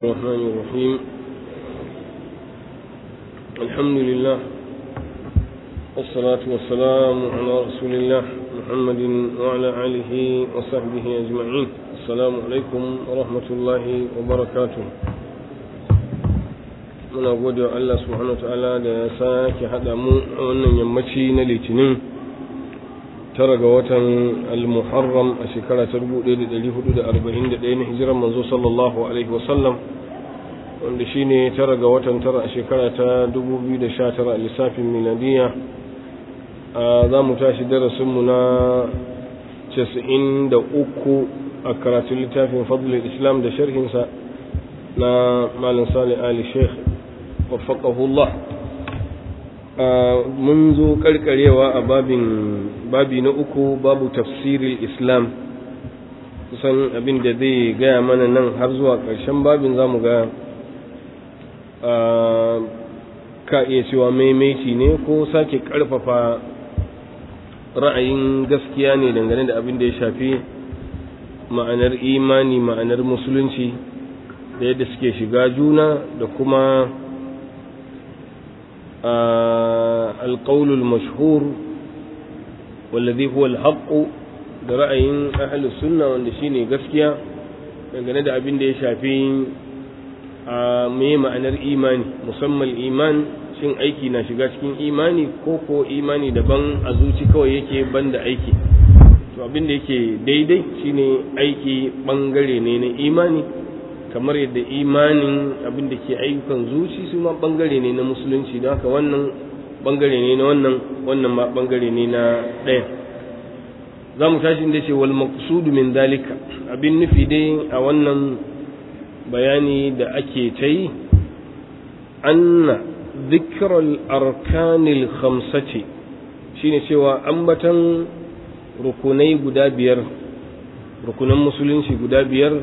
الرحمن الرحيم الحمد لله والصلاة والسلام على رسول الله محمد وعلى آله وصحبه أجمعين السلام عليكم ورحمة الله وبركاته muna gode wa Allah subhanahu ta'ala da ya sake haɗa mu a wannan yammaci na litinin tara ga watan al-muharram a shekara ta 1441 na hijiran manzo sallallahu alaihi wasallam wanda shine tara ga watan tara a shekara ta 2019 a lissafin miladiya za mu tashi darasinmu na 93 a karatun littafin fadlul islam da sharhinsa na malin salih ali sheikh waffaqahullah mun zo karkarewa a babin babi na uku babu tafsirin islam kusan abin da zai gaya mana nan har zuwa ƙarshen babin za mu ga ka iya cewa maimaiti ne ko sake ƙarfafa ra'ayin gaskiya ne dangane da abin da ya shafi ma'anar imani ma'anar musulunci da yadda suke shiga juna da kuma القول المشهور والذي هو الحق da ra'ayin ahlus sunna wanda shine gaskiya dangane da abin da ya shafi a me ma'anar imani musamman iman shin aiki na shiga cikin imani ko ko imani daban a zuci kawai yake banda aiki to abin da yake daidai shine aiki bangare ne na imani kamar yadda imanin abin da ke ayyukan zuci su ma bangare ne na musulunci don haka wannan bangare ne na wannan wannan ma bangare ne na ɗaya za mu tashi inda ce wal maqsudu min dalika abin nufi dai a wannan bayani da ake ta yi anna dhikral arkanil khamsati shine cewa ambatan rukunai guda biyar rukunan musulunci guda biyar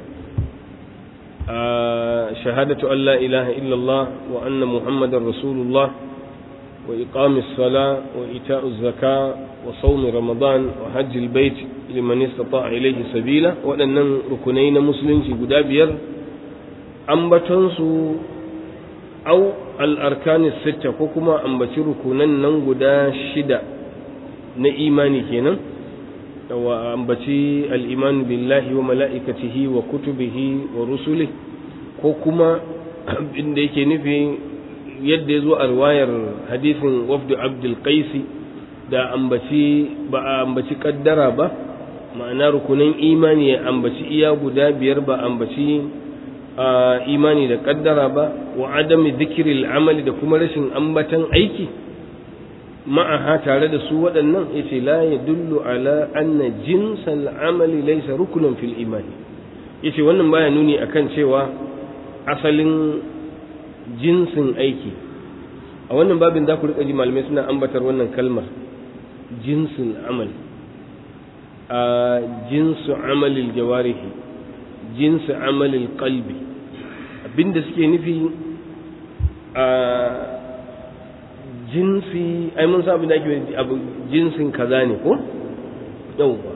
شهادة أن لا إله إلا الله وأن محمد رسول الله وإقام الصلاة وإيتاء الزكاة وصوم رمضان وحج البيت لمن استطاع إليه سبيلا وأن ركنين مسلم في قدابير أنبتنسو أو الأركان الستة كما أنبت ركنين ننقدا شدة نإيماني كينا وأنبتي الإيمان بالله وملائكته وكتبه ورسله ko kuma inda yake nufi yadda ya zo a riwayar hadisin wafdu abdul qaisi da ambaci ba a ambaci kaddara ba ma'ana rukunin imani ya ambaci iya guda biyar ba ambaci imani da kaddara ba wa adami zikiril amali da kuma rashin ambatan aiki ma'aha tare da su waɗannan ya ce la ya dullu ala anna jinsal amali laisa rukunan fil imani ya ce wannan baya nuni akan cewa asalin jinsin aiki a wannan babin za ku riƙa ji malamai suna ambatar wannan kalmar jinsin amal a jinsu amalil jawarihi jinsu amalil qalbi abinda suke nufi a jinsi ai mun sa abin da ake abu jinsin kaza ne ko yauwa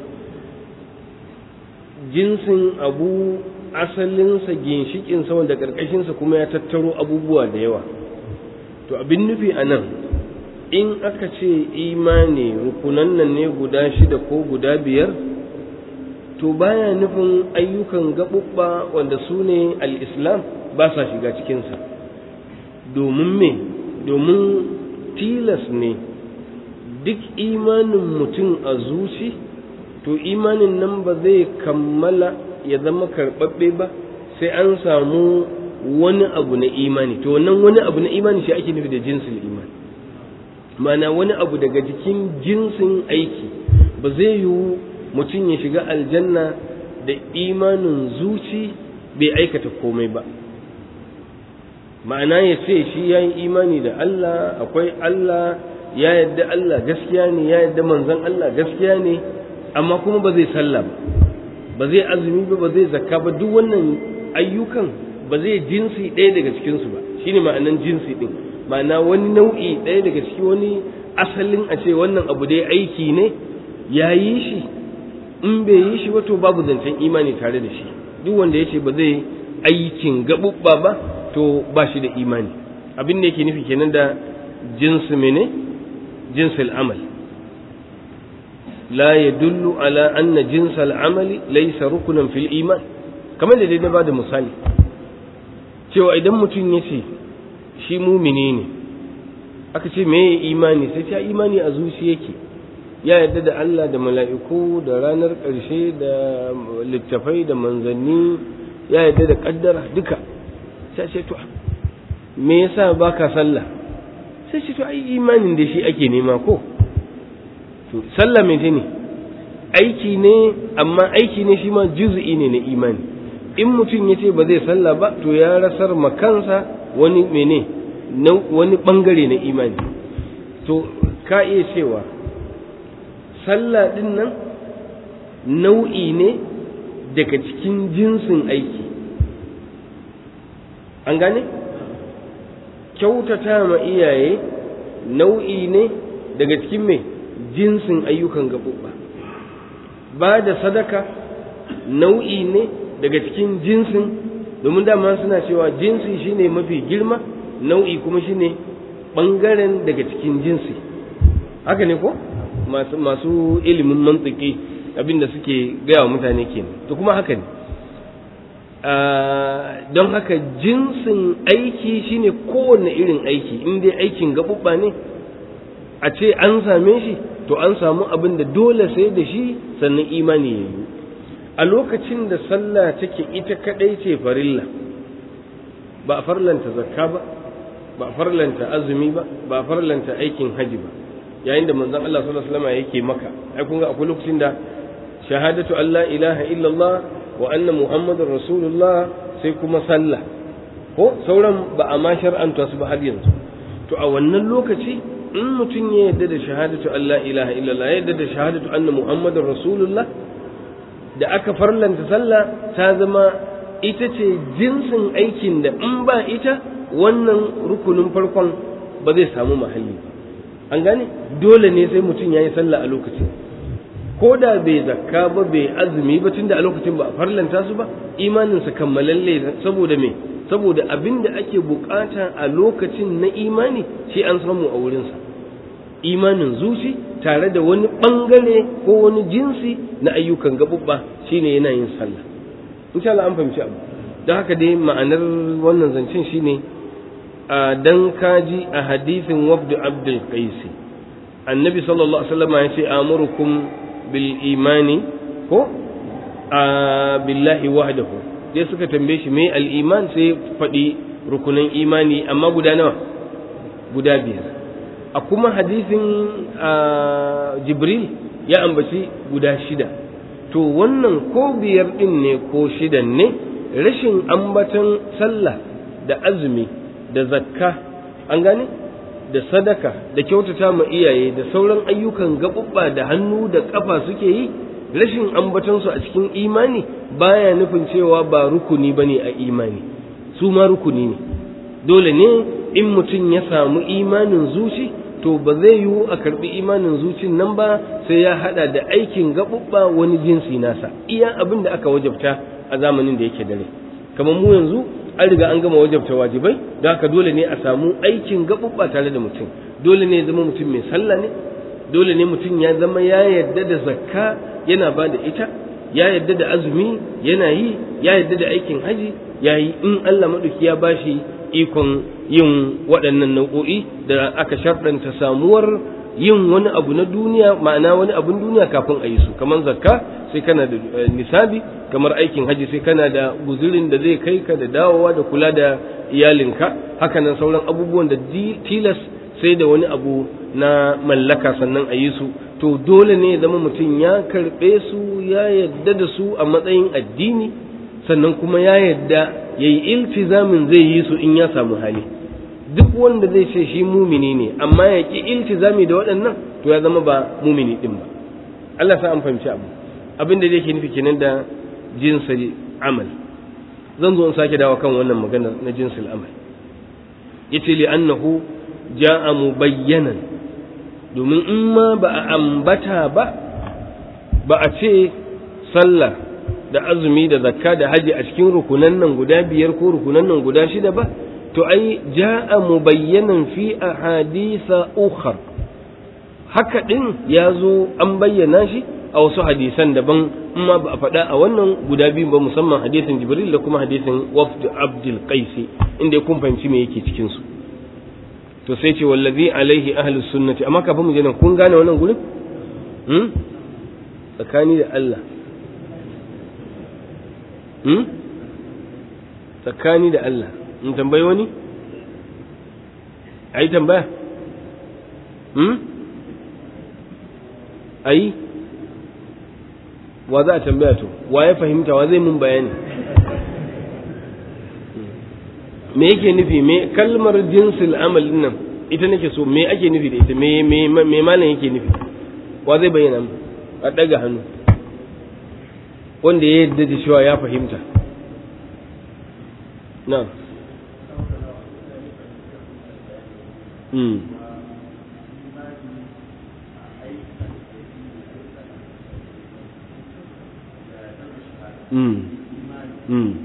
jinsin abu asalinsa ginshikinsa wanda ƙarƙashinsa kuma ya tattaro abubuwa da yawa to abin nufi a nan in aka ce imani rukunan nan ne guda shida ko guda biyar to baya nufin ayyukan gaɓuɓɓa wanda su ne al'islam ba sa shiga cikinsa domin me domin tilas ne duk imanin mutum a zuci to imanin nan ba zai kammala ya zama karɓaɓɓe ba sai an samu wani abu na imani to wannan wani abu na imani shi ake nufi da jinsin imani mana wani abu daga jikin jinsin aiki ba zai yiwu mutum ya shiga aljanna da imanin zuci bai aikata komai ba ma'ana ya ce shi ya yi imani da Allah akwai Allah ya yadda Allah gaskiya ne ya yadda manzon Allah gaskiya ne amma kuma ba zai sallah ba ba zai azumi ba ba zai zakka ba duk wannan ayyukan ba zai jinsi ɗaya daga cikinsu ba shine ma'anan jinsi ɗin ma'ana wani nau'i ɗaya daga ciki wani asalin a ce wannan abu dai aiki ne ya yi shi in bai yi shi wato babu zancen imani tare da shi duk wanda ya ce ba zai aikin gaɓuɓɓa ba to ba shi da imani abin da yake nufi kenan da jinsu mene jinsul amal la yadullu ala anna jinsal amali laysa rukunan fil iman kamar da dai na bada misali cewa idan mutum ya ce shi mumini ne aka ce me imani sai ta imani a zuci yake ya yarda da Allah da mala'iku da ranar ƙarshe da littafai da manzanni ya yarda da ƙaddara duka sai ce to me yasa baka sallah sai ce to ai imanin da shi ake nema ko to sallah me ne aiki ne amma aiki ne shi ma juz'i ne na imani in mutum ya ce ba zai sallah ba to ya rasar makansa wani mene wani bangare na imani to ka iya cewa sallah din nan nau'i ne daga cikin jinsin aiki an gane kyautata ma iyaye nau'i ne daga cikin mai jinsin ayyukan gaɓuɓɓa ba da sadaka nau'i ne daga cikin jinsin domin dama suna cewa jinsi shine mafi girma nau'i kuma shine ɓangaren daga cikin jinsi haka ne ko masu, masu ilimin mantiki abinda suke gaya wa mutane kenan to kuma haka ne don haka jinsin aiki shine kowanne irin aiki in dai aikin gaɓuɓɓa ne a ce an same shi to an samu abin da dole sai da shi sannan imani ya yi a lokacin da sallah take ita kadai ce farilla ba a farlanta zakka ba ba a farlanta azumi ba ba a farlanta aikin haji ba yayin da manzon Allah sallallahu alaihi wasallam yake maka ai kun ga akwai lokacin da shahadatu Allah ilaha illallah wa anna muhammadar rasulullah sai kuma sallah ko sauran ba a ma shar'anta su ba har yanzu to a wannan lokaci in mutum ya yarda da shahadatu Allah ilaha illallah ya yarda da shahadatu anna muhammadar rasulullah da aka farlanta sallah ta zama ita ce jinsin aikin da in ba ita wannan rukunin farkon ba zai samu mahalli an gane dole ne sai mutum ya yi sallah a lokacin ko da bai zakka ba bai azumi ba tunda a lokacin ba a farlanta su ba imaninsa kammalalle saboda me saboda abin da ake bukata a lokacin na imani shi an samu a wurinsa imanin zuci tare da wani bangare ko wani jinsi na ayyukan gaɓuɓɓa shine yana yin sallah insha Allah an fahimci abu don haka dai ma'anar wannan zancen shine a dan kaji a hadisin wabdu abdul qaisi annabi sallallahu alaihi wasallam ya ce amurukum bil imani ko a billahi wahdahu sai suka tambaye shi me al iman sai faɗi rukunan imani amma guda nawa guda biyar a kuma hadisin jibril ya ambaci guda shida to wannan ko biyar ɗin ne ko shidan ne rashin ambatan sallah da azumi da zakka an gane da sadaka da kyautata ma iyaye da sauran ayyukan gaɓuɓɓa da hannu da ƙafa suke yi rashin ambatansu a cikin imani baya nufin cewa ba rukuni ba ne a imani su ma rukuni ne dole ne in mutum ya samu imanin zuci to ba zai yiwu a karbi imanin zucin nan ba sai ya hada da aikin gaɓuɓɓa wani jinsi nasa iya abin da aka wajabta a zamanin da yake dare kamar mu yanzu an riga an gama wajabta wajibai da haka dole ne a samu aikin gaɓuɓɓa tare da mutum dole ne ya zama mutum mai sallah ne dole ne mutum ya zama ya yarda da zakka yana ba da ita ya yarda da azumi yana yi ya yarda da aikin haji ya yi in Allah maɗauki ya bashi ikon yin waɗannan nau'o'i da aka sharɗanta samuwar yin wani abu na duniya ma'ana wani abun duniya kafin a yi su kamar zakka sai kana da nisabi kamar aikin haji sai kana da guzurin da zai kai ka da dawowa da kula da iyalinka hakanan sauran abubuwan da tilas sai da wani abu na mallaka sannan a yi su to dole ne zama mutum ya karɓe su ya yadda da su a matsayin addini sannan kuma ya yadda ya yi iltizamin zai yi su in ya samu hali duk wanda zai ce shi mumini ne amma ya ƙi iltizami da waɗannan to ya zama ba mumini ɗin ba Allah sa an fahimci abu abin da yake nufi kenan da jinsil amal zan zo in sake dawo kan wannan magana na jinsil amal yace li annahu ja'a mubayyanan domin in ma ba a ambata ba ba a ce sallah da azumi da zakka da haji a cikin rukunan nan guda biyar ko rukunan nan guda shida ba to ai ja'a mubayyanan fi ahadisa ukhar haka din ya zo an bayyana shi a wasu hadisan daban amma ba a faɗa a wannan guda biyu ba musamman hadisin jibril da kuma hadisin wafd abdul qaisi inda kun fahimci me yake cikin su to sai ce wallazi alaihi ahlus sunnati amma kafin mu je nan kun gane wannan gurin hmm? tsakani da Allah hmm? tsakani da Allah in tambayi wani ai tambaya hmm? ai wa za a tambaya to wa ya fahimta wa zai mun bayani me yake nufi me kalmar jinsil amal nan ita nake so me ake nufi da ita me me me malam yake nufi wa zai bayyana mu a daga hannu wanda ya yadda da cewa ya fahimta na mm mm mm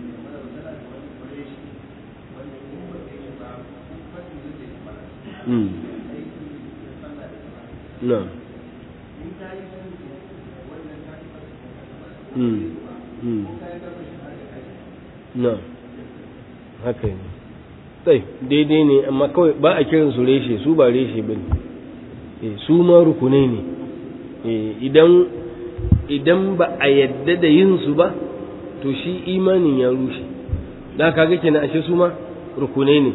mm na mm mm na haka ne sai daidai ne amma kawai ba a kiran su reshe su ba reshe ba ne su ma rukunai ne idan idan ba a yadda da yin su ba to shi imanin ya rushe da kaga kenan ashe su ma rukunai ne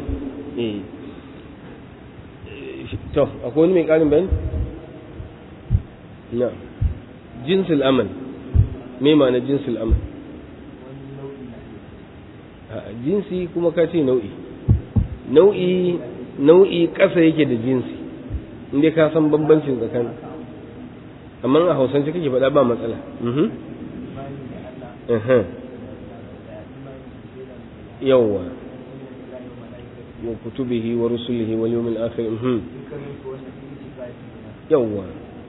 to akwai wani mai karin bayani na jinsul amal me ma'ana jinsul amal jinsi kuma ka ce nau'i nau'i nau'i ƙasa yake da jinsi inda ka san bambancin tsakanin amma a hausance kake faɗa ba matsala yawwa wa kutubihi wa rusulihi wal yawmil akhir yawwa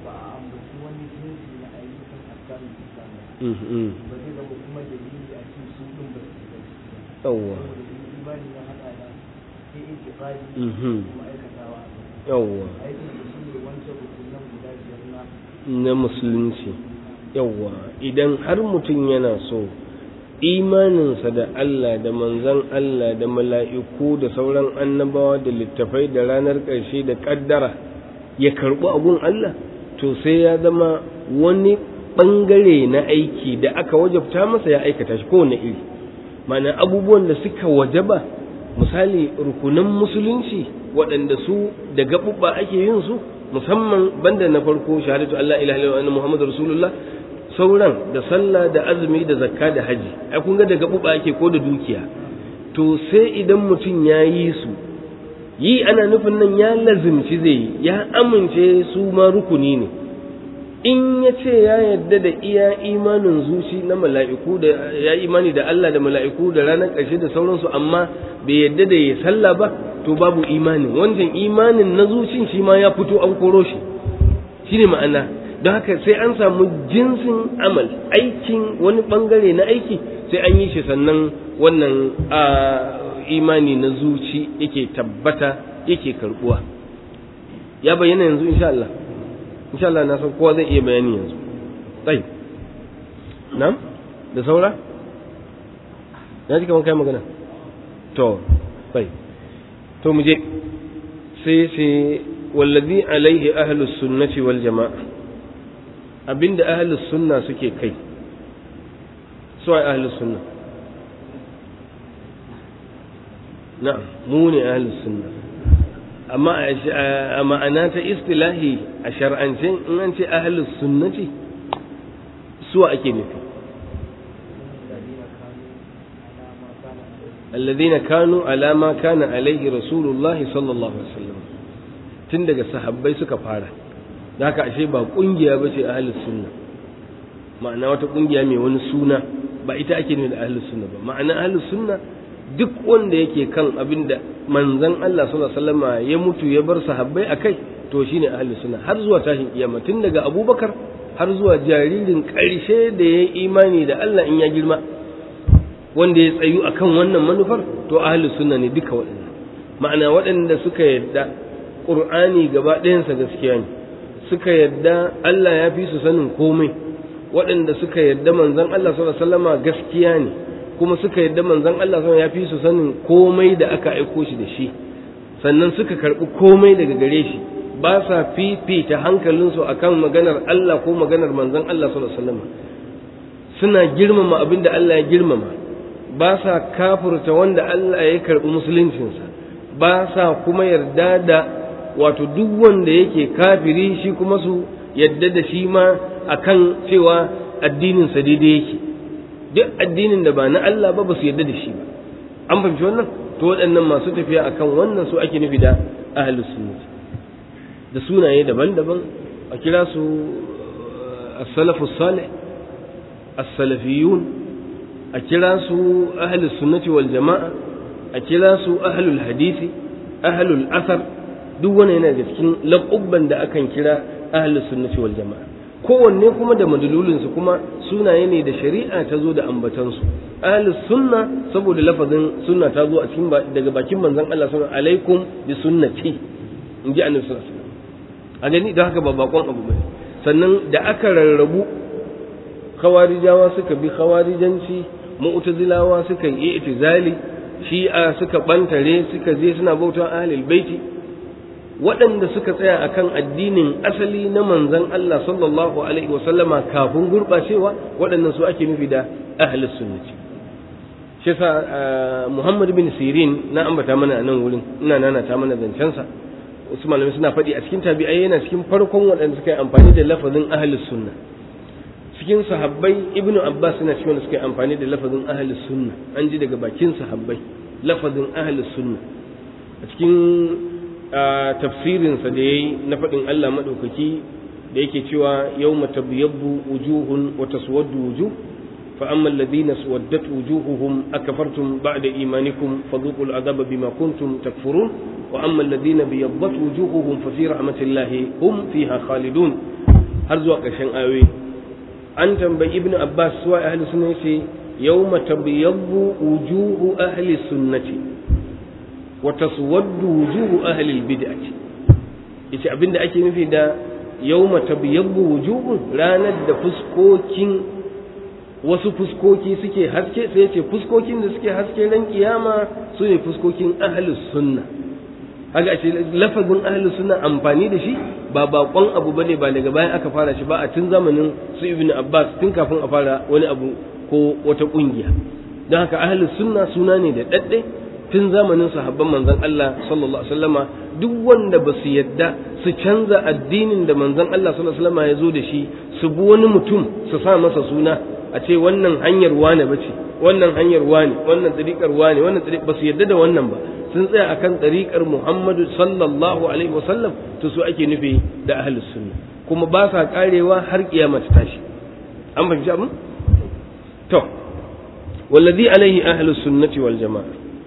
yawwa yawwa na musulunci yawwa idan har mutum yana so imaninsa da Allah da manzan Allah da mala'iku da sauran annabawa da littafai da ranar ƙarshe da ƙaddara ya karɓi abun Allah to sai ya zama wani ɓangare na aiki da aka wajabta masa ya aikata shi kowane iri mana abubuwan da suka wajaba misali rukunan musulunci waɗanda su da gaɓuɓɓa ake yin su musamman banda na farko shahadatu Allah ilaha illallah Muhammadu Rasulullah sauran da sallah da azumi da zakka da haji ai kun ga da gaɓuɓɓa ake ko da dukiya to sai idan mutum ya yi su yi ana nufin nan ya lazimci zai yi ya amince su ma rukuni ne in ya ce ya yarda da iya imanin zuci na mala'iku da ya imani da Allah da mala'iku da ranar ƙarshe da sauransu amma bai yarda da ya sallah ba to babu imanin wancan imanin na zucin shi ma ya fito an koro shi shine ma'ana don haka sai an samu jinsin amal aikin wani bangare na aiki sai an yi shi sannan wannan a imani na zuci yake tabbata yake karbuwa ya bayyana yanzu insha Allah insha Allah na san kowa zai iya bayani yanzu tsayi nam da saura na ji kamar kai magana to tsayi to mu je sai sai wallazi alaihi ahlus sunnati wal jama'a abinda ahlus sunna suke kai su ai ahlus sunna na'am mu ne ahlus sunna amma a ma'ana ta istilahi a shar'ance in an ce ahlus sunnati suwa ake nufi الذين كانوا على ما كان عليه رسول الله صلى الله عليه وسلم tun daga sahabbai suka fara da haka ashe ba kungiya ba ce ahlus sunna ma'ana wata kungiya mai wani suna ba ita ake nufi da ahlus sunna ba ma'ana ahlus sunna duk wanda yake kan abin da manzon Allah sallallahu alaihi wasallam ya mutu ya bar sahabbai akai to shine ahlus sunna har zuwa tashin kiyama tun daga Abubakar har zuwa jaririn ƙarshe da ya yi imani da Allah in ya girma wanda ya tsayu akan wannan manufar to ahlus sunna ne duka waɗannan ma'ana waɗanda suka yadda ƙur'ani gaba ɗayansa gaskiya ne suka yadda Allah ya fi su sanin komai waɗanda suka yadda manzon Allah sallallahu alaihi wasallama gaskiya ne kuma suka yadda manzon Allah sallallahu ya fi su sanin komai da aka aiko shi da shi sannan suka karɓi komai daga gare shi ba sa fifita hankalinsu akan maganar Allah ko maganar manzon Allah sallallahu alaihi wasallama suna girmama abin da Allah ya girmama ba sa kafurta wanda Allah ya karɓi musuluncinsa ba sa kuma yarda da wato duk wanda yake kafiri shi kuma su yadda da shi ma akan cewa addininsa daidai yake duk addinin da ba na Allah ba ba su yadda da shi ba an fahimci wannan to waɗannan masu tafiya akan wannan su ake nufi da ahlus sunnah da sunaye daban-daban a kira su as-salafus salih as-salafiyun a kira su ahlus sunnati wal jama'a a kira su ahlul hadisi ahlul asar duk wani yana da cikin laƙubban da akan kira ahlus sunnati wal jama'a kowanne kuma da madululinsu kuma sunaye ne da shari'a ta zo da ambatansu ahlus sunna saboda lafazin sunna ta zo a cikin daga bakin manzon Allah sallallahu alaikum bi sunnati in ji annabi sallallahu alaihi wasallam a gani da haka ba bakon abu bane sannan da aka rarrabu khawarijawa suka bi khawarijanci mu'tazilawa suka yi itizali shi'a suka bantare suka je suna bauta ahlul baiti waɗanda suka tsaya akan addinin asali na manzon Allah sallallahu alaihi wasallama kafin gurɓacewa waɗannan su ake nufi da ahlus sunnati shi yasa Muhammad bin Sirin na ambata mana a nan wurin ina nana ta mana zancensa wasu malamai suna faɗi a cikin tabi'ai yana cikin farkon waɗanda suka yi amfani da lafazin ahlus sunna cikin sahabbai ibnu abbas suna cikin wanda suka yi amfani da lafazin ahlus sunna an ji daga bakin sahabbai lafazin ahlus sunna a cikin tafsirinsa da ya yi na faɗin Allah maɗaukaki da yake cewa yau matabyabbu wujuhun wa taswaddu wujuh fa amma alladhina suwaddat wujuhuhum akafartum ba'da imanikum fadhuqul adhaba bima kuntum takfurun wa amma alladhina biyaddat wujuhuhum fa fi rahmatillahi hum fiha khalidun har zuwa ƙarshen ayoyi an tambayi ibnu abbas suwa ahli sunna yace yawma tabyabbu wujuhu ahli sunnati wa taswaddu wujuhu ahli albid'ati yace abinda ake nufi da yawma tabyabbu wujuhun ranar da fuskokin wasu fuskoki suke haske sai yace fuskokin da suke haske ran kiyama su ne fuskokin ahli sunna haka ce lafazin ahli sunna amfani da shi ba bakon abu bane ba daga bayan aka fara shi ba a tun zamanin su ibnu abbas tun kafin a fara wani abu ko wata kungiya don haka ahli sunna suna ne da dadde tun zamanin sahabban manzon Allah sallallahu alaihi wasallama duk wanda ba su yadda su canza addinin da manzon Allah sallallahu alaihi wasallama ya zo da shi su bi wani mutum su sa masa suna a ce wannan hanyar wane bace wannan hanyar wane wannan tsarikar wane wannan tsarikar ba su yadda da wannan ba sun tsaya akan tsarikar Muhammadu sallallahu alaihi wasallam to su ake nufi da ahlus sunna kuma ba sa karewa har kiyama ta tashi an fahimci abin to wallazi alaihi ahlus sunnati wal jamaa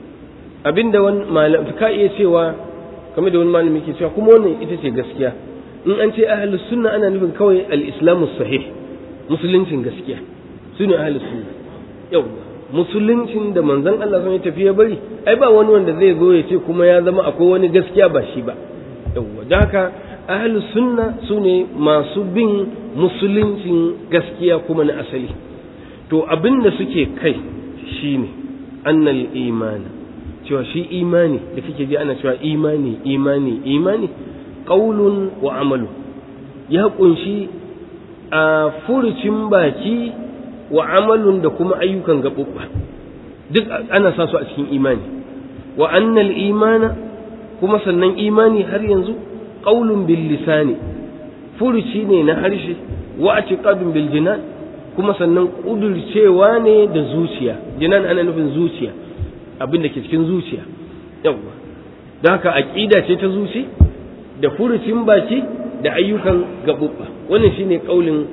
abinda wani malam ka iya cewa kamar da wani malami ke cewa kuma wannan ita ce gaskiya in an ce ahlus sunna ana nufin kawai al-islamu sahih musuluncin gaskiya su ne ahlus sunna yau musuluncin da manzon Allah sun tafi ya bari ai ba wani wanda zai zo ya ce kuma ya zama akwai wani gaskiya ba shi ba yawwa da haka ahlus sunna su ne masu bin musuluncin gaskiya kuma na asali to abin da suke kai shine annal imani cewa shi imani da kake ji ana cewa imani imani imani qaulun wa amalu ya kunshi a furucin baki wa amalun da kuma ayyukan gaɓuɓɓa duk ana sa su a cikin imani wa annal imana kuma sannan imani har yanzu qaulun bil lisani furuci ne na harshe wa atiqadun bil jinan kuma sannan kudurcewa ne da zuciya jinan ana nufin zuciya abin da ke cikin zuciya yawwa don haka aqida ce ta zuci da furucin baki da ayyukan gaɓuɓɓa wannan shine kaulin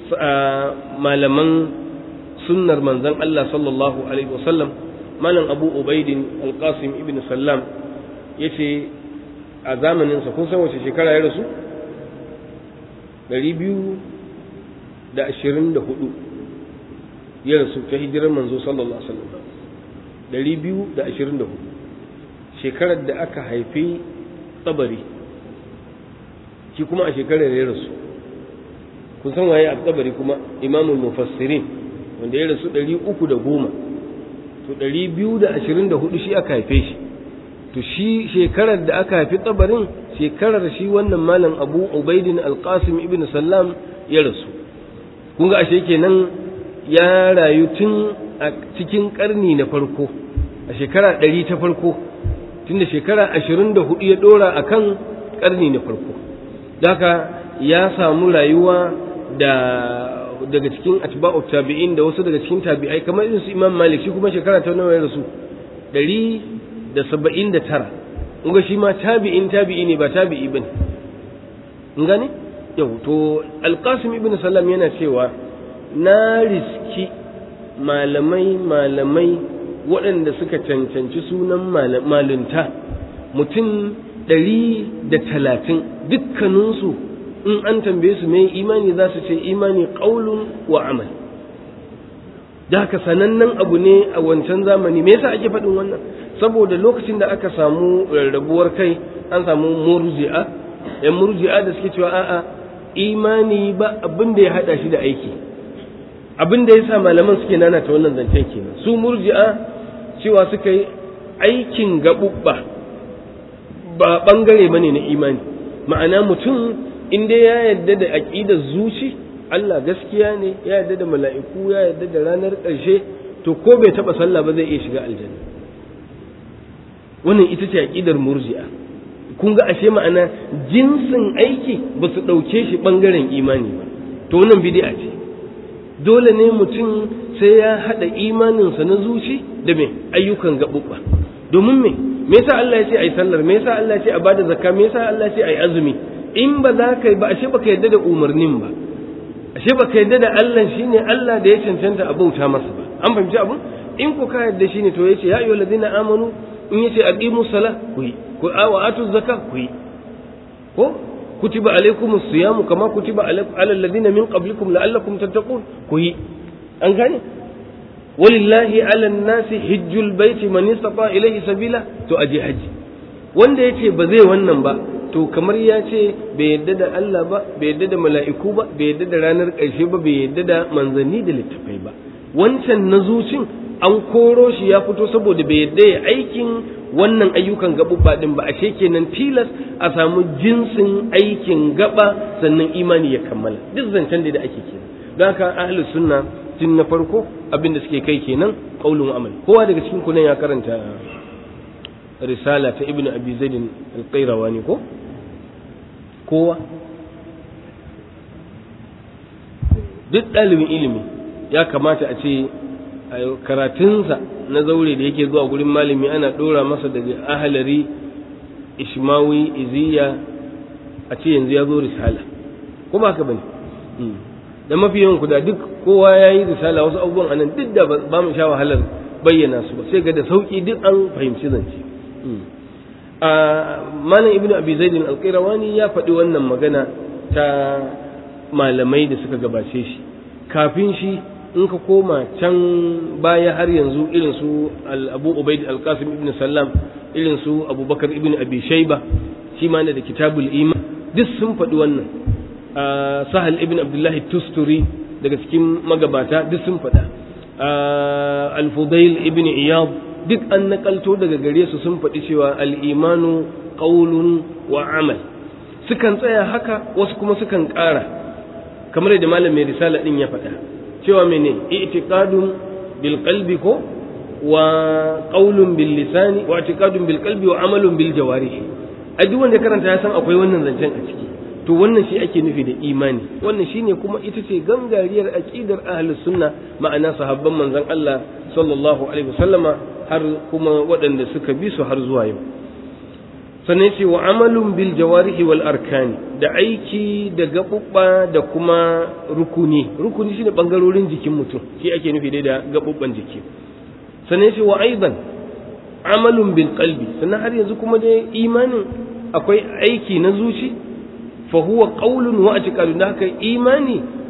malaman sunnar manzon Allah sallallahu alaihi wasallam malam Abu Ubaidin Al-Qasim ibn Sallam yace a zamanin sa kun san wace shekara ya rasu da ashirin da hudu ya rasu ta hijirar manzo sallallahu alaihi wasallam ɗari biyu da ashirin da hudu shekarar da aka haifi tsabari shi kuma a shekarar ya rasu kun san waye a tsabari kuma imamul mufassirin wanda ya rasu ɗari uku da goma to ɗari biyu da ashirin da hudu shi aka haife shi to shi shekarar da aka haifi tsabarin shekarar shi wannan malam abu ubaidin alqasim ibn sallam ya rasu kun ga ashe kenan ya rayu tun a cikin karni na farko a shekara ɗari ta farko tunda shekara ashirin da hudu ya ɗora a kan karni na farko haka ya samu rayuwa da daga cikin atba'u tabi'in da wasu daga cikin tabi'ai kamar irin su imam malik shi kuma shekara ta nawa ya rasu ɗari da saba'in da tara in ga shi ma tabi'in tabi'i ne ba tabi'i ba ne in gane yau to alƙasim ibn sallam yana cewa na riski malamai malamai waɗanda suka cancanci sunan malunta mutum ɗari da talatin dukkaninsu in an tambaye su mai imani za su ce imani ƙaulun wa amal da haka sanannen abu ne a wancan zamani me yasa ake faɗin wannan saboda lokacin da aka samu rarrabuwar kai an samu murji'a yan murji'a da suke cewa a'a imani ba abin da ya hada shi da aiki abin da yasa malaman suke nana ta wannan zancen kenan su murji'a cewa suka yi aikin gabubba ba bangare bane na imani ma'ana mutum in dai ya yarda da aqidar zuci Allah gaskiya ne ya yarda da mala'iku ya yarda da ranar ƙarshe to ko bai taba sallah ba zai iya shiga aljanna wannan ita ce aqidar murji'a kun ga ashe ma'ana jinsin aiki ba su ɗauke shi ɓangaren imani ba to wannan bid'a ce dole ne mutum sai ya haɗa imaninsa na zuci da me ayyukan gaɓuɓɓa domin me me yasa Allah ya ce ai sallar me yasa Allah ya ce a bada zakka me yasa Allah ya ce ai azumi in ba za ka yi ba ashe baka yarda da umarnin ba ashe baka yarda da Allah shine Allah da ya cancanta a bauta masa ba an fahimci abun in ko ka yarda shine to yace ya ayyuhal ladina amanu in yace aqimu sala ku yi ku wa atu zakka ku yi ko kutiba alaykum as-siyam kama kutiba ala alladhina min qablikum la'allakum tattaqun ku yi an gane walillahi ala an-nasi hajjul baiti man istata ilayhi sabila to aje haji wanda yace ba zai wannan ba to kamar ya ce bai yadda da Allah ba bai yadda da mala'iku ba bai yadda da ranar ƙarshe ba bai yadda da manzanni da littafai ba wancan na zucin an koro shi ya fito saboda bai yadda ya aikin wannan ayyukan gaɓuɓɓa ɗin ba ashe kenan tilas a samu jinsin aikin gaba sannan imani ya kammala duk zancen da ake kenan don haka ahlus sunna tun na farko abin da suke kai kenan qaulun amal kowa daga cikin ku nan ya karanta risala ta ibnu abi zaid al-qayrawani ko kowa duk ɗalibin ilimi ya kamata a ce karatunsa na zaure da yake zuwa gurin malami ana ɗora masa daga ahalari ishmawi iziya a ce yanzu ya zo risala ko ba ka bane da mafi yawan da duk kowa ya yi risala wasu abubuwan anan duk da ba mu sha wahalar bayyana su ba sai ga da sauki duk an fahimci zance a malam ibnu abi zaidin alqirawani ya faɗi wannan magana ta malamai da suka gabace shi kafin shi in ka koma can baya har yanzu irin su abu ubaid alqasim ibn sallam irin su abubakar ibn abi shayba shi ma da kitabul iman duk sun faɗi wannan sahal ibn abdullahi tusturi daga cikin magabata duk sun faɗa al-fudail ibn iyad duk an nakalto daga gare su sun faɗi cewa al-imanu qawlun wa amal sukan tsaya haka wasu kuma sukan ƙara kamar da malam mai risala din ya faɗa cewa mene i'tiqadun bil qalbi ko wa qawlun bil lisani wa i'tiqadun bil qalbi wa amalun bil jawarih a duk wanda karanta ya san akwai wannan zancen a ciki to wannan shi ake nufi da imani wannan shine kuma ita ce gangariyar aqidar ahlus sunna ma'ana sahabban manzon Allah sallallahu alaihi wasallama har kuma waɗanda suka bi su har zuwa yau sannan ce wa amalun bil jawarihi wal arkani da aiki da gaɓuɓɓa da kuma rukuni rukuni shine bangarorin jikin mutum shi ake nufi dai da gaɓuɓɓan jiki sannan ce wa aidan amalun bil qalbi sannan har yanzu kuma dai imanin akwai aiki na zuci fa huwa qawlun wa i'tiqadun da haka imani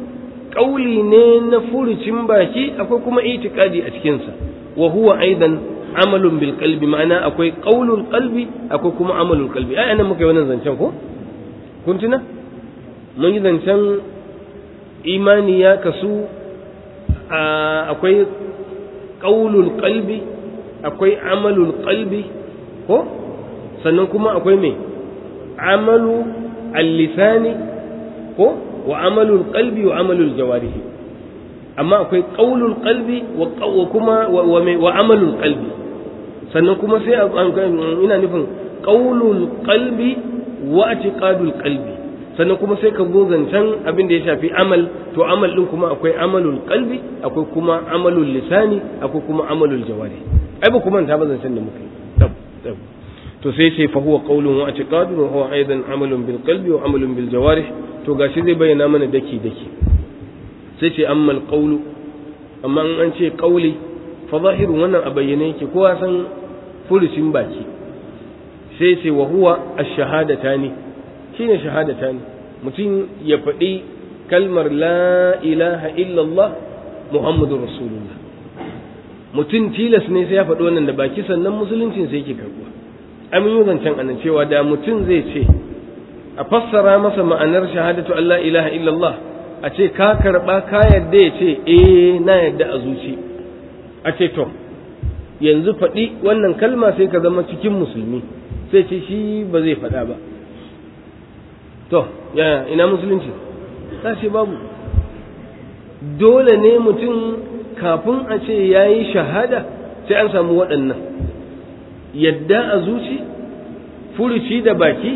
ƙauli ne na furucin baki akwai kuma itikadi a cikinsa wa huwa aidan amalun bil qalbi ma'ana akwai qaulul qalbi akwai kuma amalul qalbi ai anan muka yi wannan zancen ko kun tuna mun yi zancen imani ya kasu akwai qaulul qalbi akwai amalul qalbi ko sannan kuma akwai me amalu al-lisani ko wa amalul qalbi wa amalul jawarihi amma akwai qaulul qalbi wa kuma wa amalul qalbi sannan kuma sai ina nufin qaulul qalbi wa i'tiqadul qalbi sannan kuma sai ka zo zancen abin da ya shafi amal to amal din kuma akwai amalul qalbi akwai kuma amalul lisani akwai kuma amalul jawari ai ba kuma ta ba zancen da muka yi tab tab to sai ce fa huwa qaulun wa i'tiqadun wa huwa aidan amalun bil qalbi wa amalun bil jawarih to gashi zai bayyana mana daki daki sai ce amma al qawlu amma an ce qauli fa zahiru wannan a bayyane yake kowa san furucin baki sai ce wa huwa ash-shahadatani shine shahadatani mutum ya faɗi kalmar la ilaha illallah muhammadur rasulullah mutum tilas ne sai ya faɗi wannan da baki sannan musuluncin sai yake karɓuwa amin yi zancen anan cewa da mutum zai ce a fassara masa ma'anar shahadatu Allah ilaha illallah a ce ka karɓa ka yadda ya ce eh na yadda a zuci a ce to yanzu faɗi wannan kalma sai ka zama cikin musulmi sai ce shi ba zai faɗa ba to ya ina musulunci ta ce babu dole ne mutum kafin a ce ya yi shahada sai an samu waɗannan yadda a zuci furuci da baki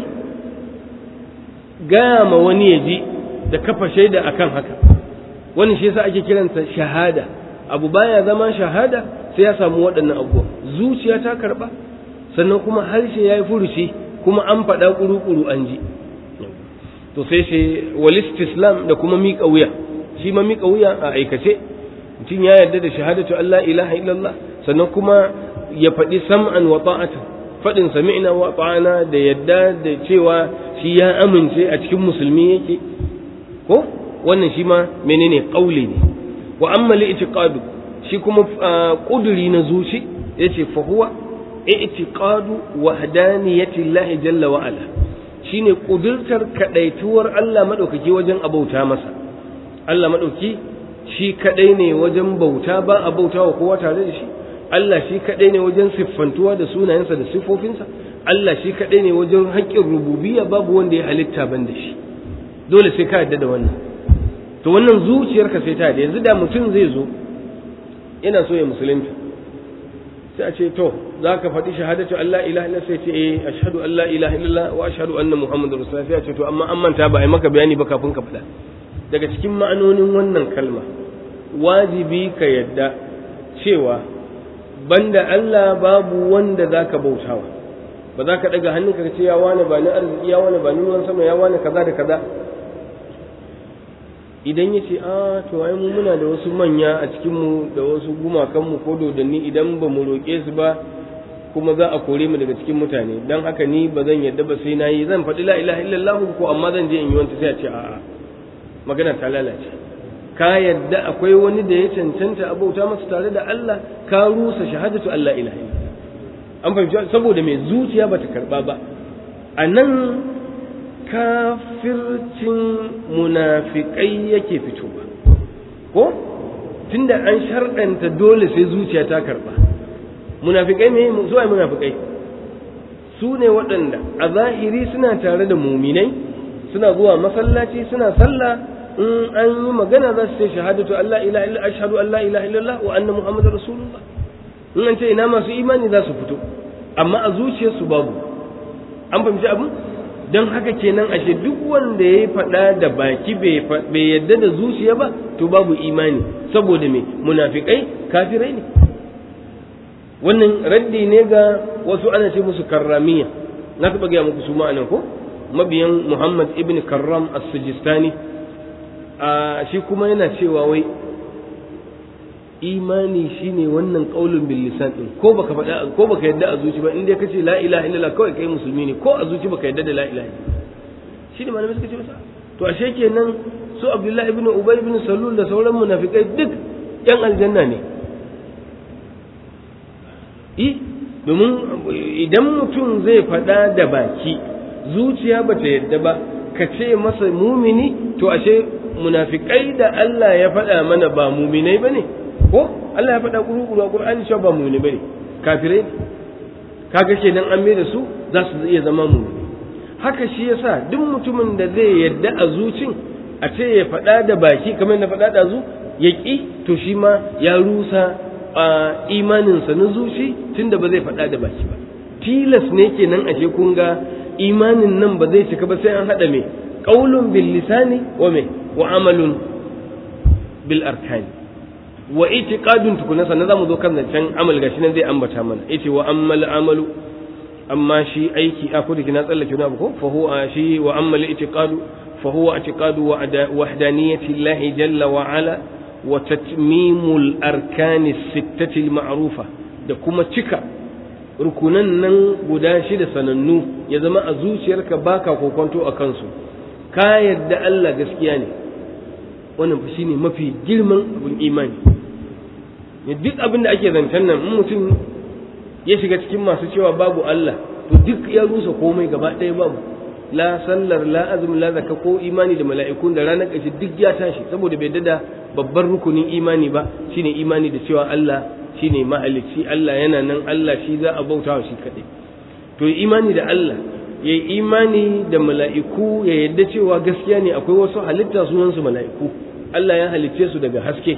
gaya ma wani ya ji da kafa shaida akan haka wani shi yasa ake kiranta shahada abu baya zama shahada sai ya samu waɗannan abubuwa zuciya ta karɓa sannan kuma harshe ya yi furuci kuma an faɗa ƙuru-ƙuru an ji to sai shi walistislam da kuma miƙa wuya shi ma miƙa wuya a aikace mutum ya yarda da shahadatu Allah ilaha illallah sannan kuma ya faɗi sam'an wa ta'ata faɗin sami'na wa ta'ana da yadda da cewa shi ya amince a cikin musulmi yake ko wannan shi ma menene qauli ne wa amma li itiqadu shi kuma kuduri na zuci yace fa huwa i'tiqadu wahdaniyati Allah jalla wa ala shine kudurtar kadaituwar Allah madaukaki wajen abauta masa Allah madauki shi kadai ne wajen bauta ba a bautawa kowa tare da shi Allah shi kadai ne wajen siffantuwa da sunayensa da siffofinsa Allah shi kadai ne wajen haƙƙin rububiyya babu wanda ya halitta ban da shi dole sai ka yarda da wannan to wannan zuciyarka sai ta yarda yanzu da mutum zai zo yana so ya musulunta sai a ce to za ka faɗi shahadatu Allah ilaha illallah sai ce eh ashhadu an la ilaha illallah wa ashhadu anna muhammadar rasulullah sai a ce to amma an manta ba ai maka bayani ba kafin ka faɗa daga cikin ma'anonin wannan kalma wajibi ka yadda cewa banda Allah babu wanda za ka bautawa ba za ka ɗaga hannunka ka ce ya wane ba ni arziki ya wane ba ni ruwan sama ya wane kaza da kaza idan ya ce a to ai mu muna da wasu manya a cikinmu da wasu gumakanmu ko dodanni idan ba mu roƙe su ba kuma za a kore mu daga cikin mutane don haka ni ba zan yadda ba sai na yi zan faɗi la ilaha illallah ko amma zan je in yi wanta sai a ce a'a magana ta lalace ka yadda akwai wani da ya cancanta a bauta masa tare da Allah ka rusa shahadatu Allah ilaha illallah an fahimci saboda mai zuciya bata karba ba a nan kafircin munafikai yake fitowa ko tunda an sharɗanta dole sai zuciya ta karba munafikai ne su ai munafikai su ne waɗanda a zahiri suna tare da muminai suna zuwa masallaci suna sallah in an yi magana za su ce shahadatu Allah ilaha illa ashhadu an la ilaha illallah wa anna muhammadar rasulullah in an ce ina masu imani za su fito amma a zuciyarsu babu an fahimci abin don haka kenan ashe duk wanda ya faɗa da baki bai yadda da zuciya ba to babu imani saboda me munafikai kafirai ne wannan raddi ne ga wasu ana ce musu karramiya na taɓa gaya muku su ma'anan ko mabiyan muhammad ibn karram as-sijistani a shi kuma yana cewa wai imani shine wannan qaulun bil lisan din ko baka faɗa ko baka yadda a zuci ba in dai kace la ilaha illallah kawai kai musulmi ne ko a zuci baka yadda da la ilaha shine malamai suka ce masa to ashe kenan su abdullahi ibn ubay ibn salul da sauran munafikai duk yan aljanna ne i domin idan mutum zai faɗa da baki zuciya ba ta yadda ba ka ce masa mumini to ashe munafikai da Allah ya faɗa mana ba muminai ba ne ko Allah ya faɗa kuru a Qur'ani cewa ba muminai ba ne kafirai kaga kenan an mai da su za su iya zama mumini haka shi yasa duk mutumin da zai yadda a zucin a ce ya faɗa da baki kamar na faɗa da zu ya ƙi to shi ma ya rusa a imaninsa na zuci tunda ba zai faɗa da baki ba tilas ne kenan ashe kun ga imanin nan ba zai cika ba sai an haɗa mai ƙaulun bil lisani wa mai wa amalun bil arkani wa itiqadun tukuna sannan zamu zo kan zancen amal gashi nan zai ambata mana yace wa ammal amalu amma shi aiki a kudu kina tsallake wani abu ko fa huwa shi wa ammal itiqadu fa huwa itiqadu wahdaniyati Allah jalla wa ala wa tatmimul arkani sittati al ma'rufa da kuma cika rukunan nan guda shida sanannu ya zama a zuciyarka baka kokonto a kansu ka yadda Allah gaskiya ne wannan fa shine mafi girman abin imani ne duk abin da ake zancen nan in mutum ya shiga cikin masu cewa babu Allah to duk ya rusa komai gaba ɗaya babu la sallar la azumi la zakka ko imani da mala'ikun da ranar ƙarshe duk ya tashi saboda bai dada babban rukunin imani ba shine imani da cewa Allah shine mahalicci Allah yana nan Allah shi za a bautawa shi kaɗai to imani da Allah ya imani da mala'iku ya yadda cewa gaskiya ne akwai wasu halitta sunansu mala'iku Allah ya halicce su daga haske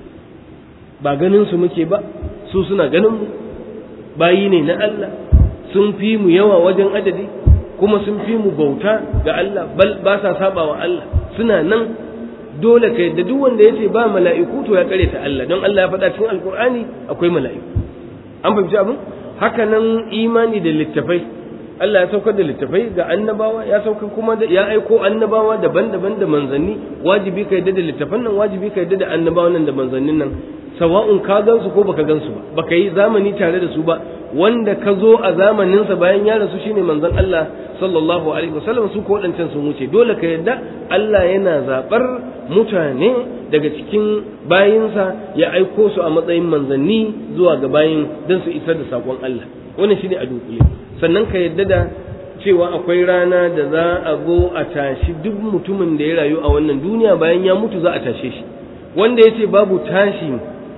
ba ganin su muke ba su suna ganin mu bayi ne na Allah sun fi mu yawa wajen adadi kuma sun fi mu bauta ga Allah bal ba sa saba wa Allah suna nan dole ka yadda duk wanda yace ba mala'iku to ya kare ta Allah don Allah ya faɗa cikin alkur'ani akwai mala'iku an fahimci abin haka nan imani da littafai Allah ya saukar da littafai ga annabawa ya saukar kuma da ya aiko annabawa daban-daban da manzanni wajibi ka yadda da littafan nan wajibi ka yadda da annabawan nan da manzannin nan sawa'un ka gansu ko baka gansu ba baka yi zamani tare da su ba wanda ka zo a zamaninsa bayan ya rasu shine manzon Allah sallallahu alaihi wasallam su ko wadancan sun wuce dole ka yadda Allah yana zabar mutane daga cikin bayinsa ya aiko su a matsayin manzanni zuwa ga bayin don su isar da sakon Allah wannan shine a dunkule sannan ka yadda da cewa akwai rana da za a zo a tashi duk mutumin da ya rayu a wannan duniya bayan ya mutu za a tashe shi wanda ya ce babu tashi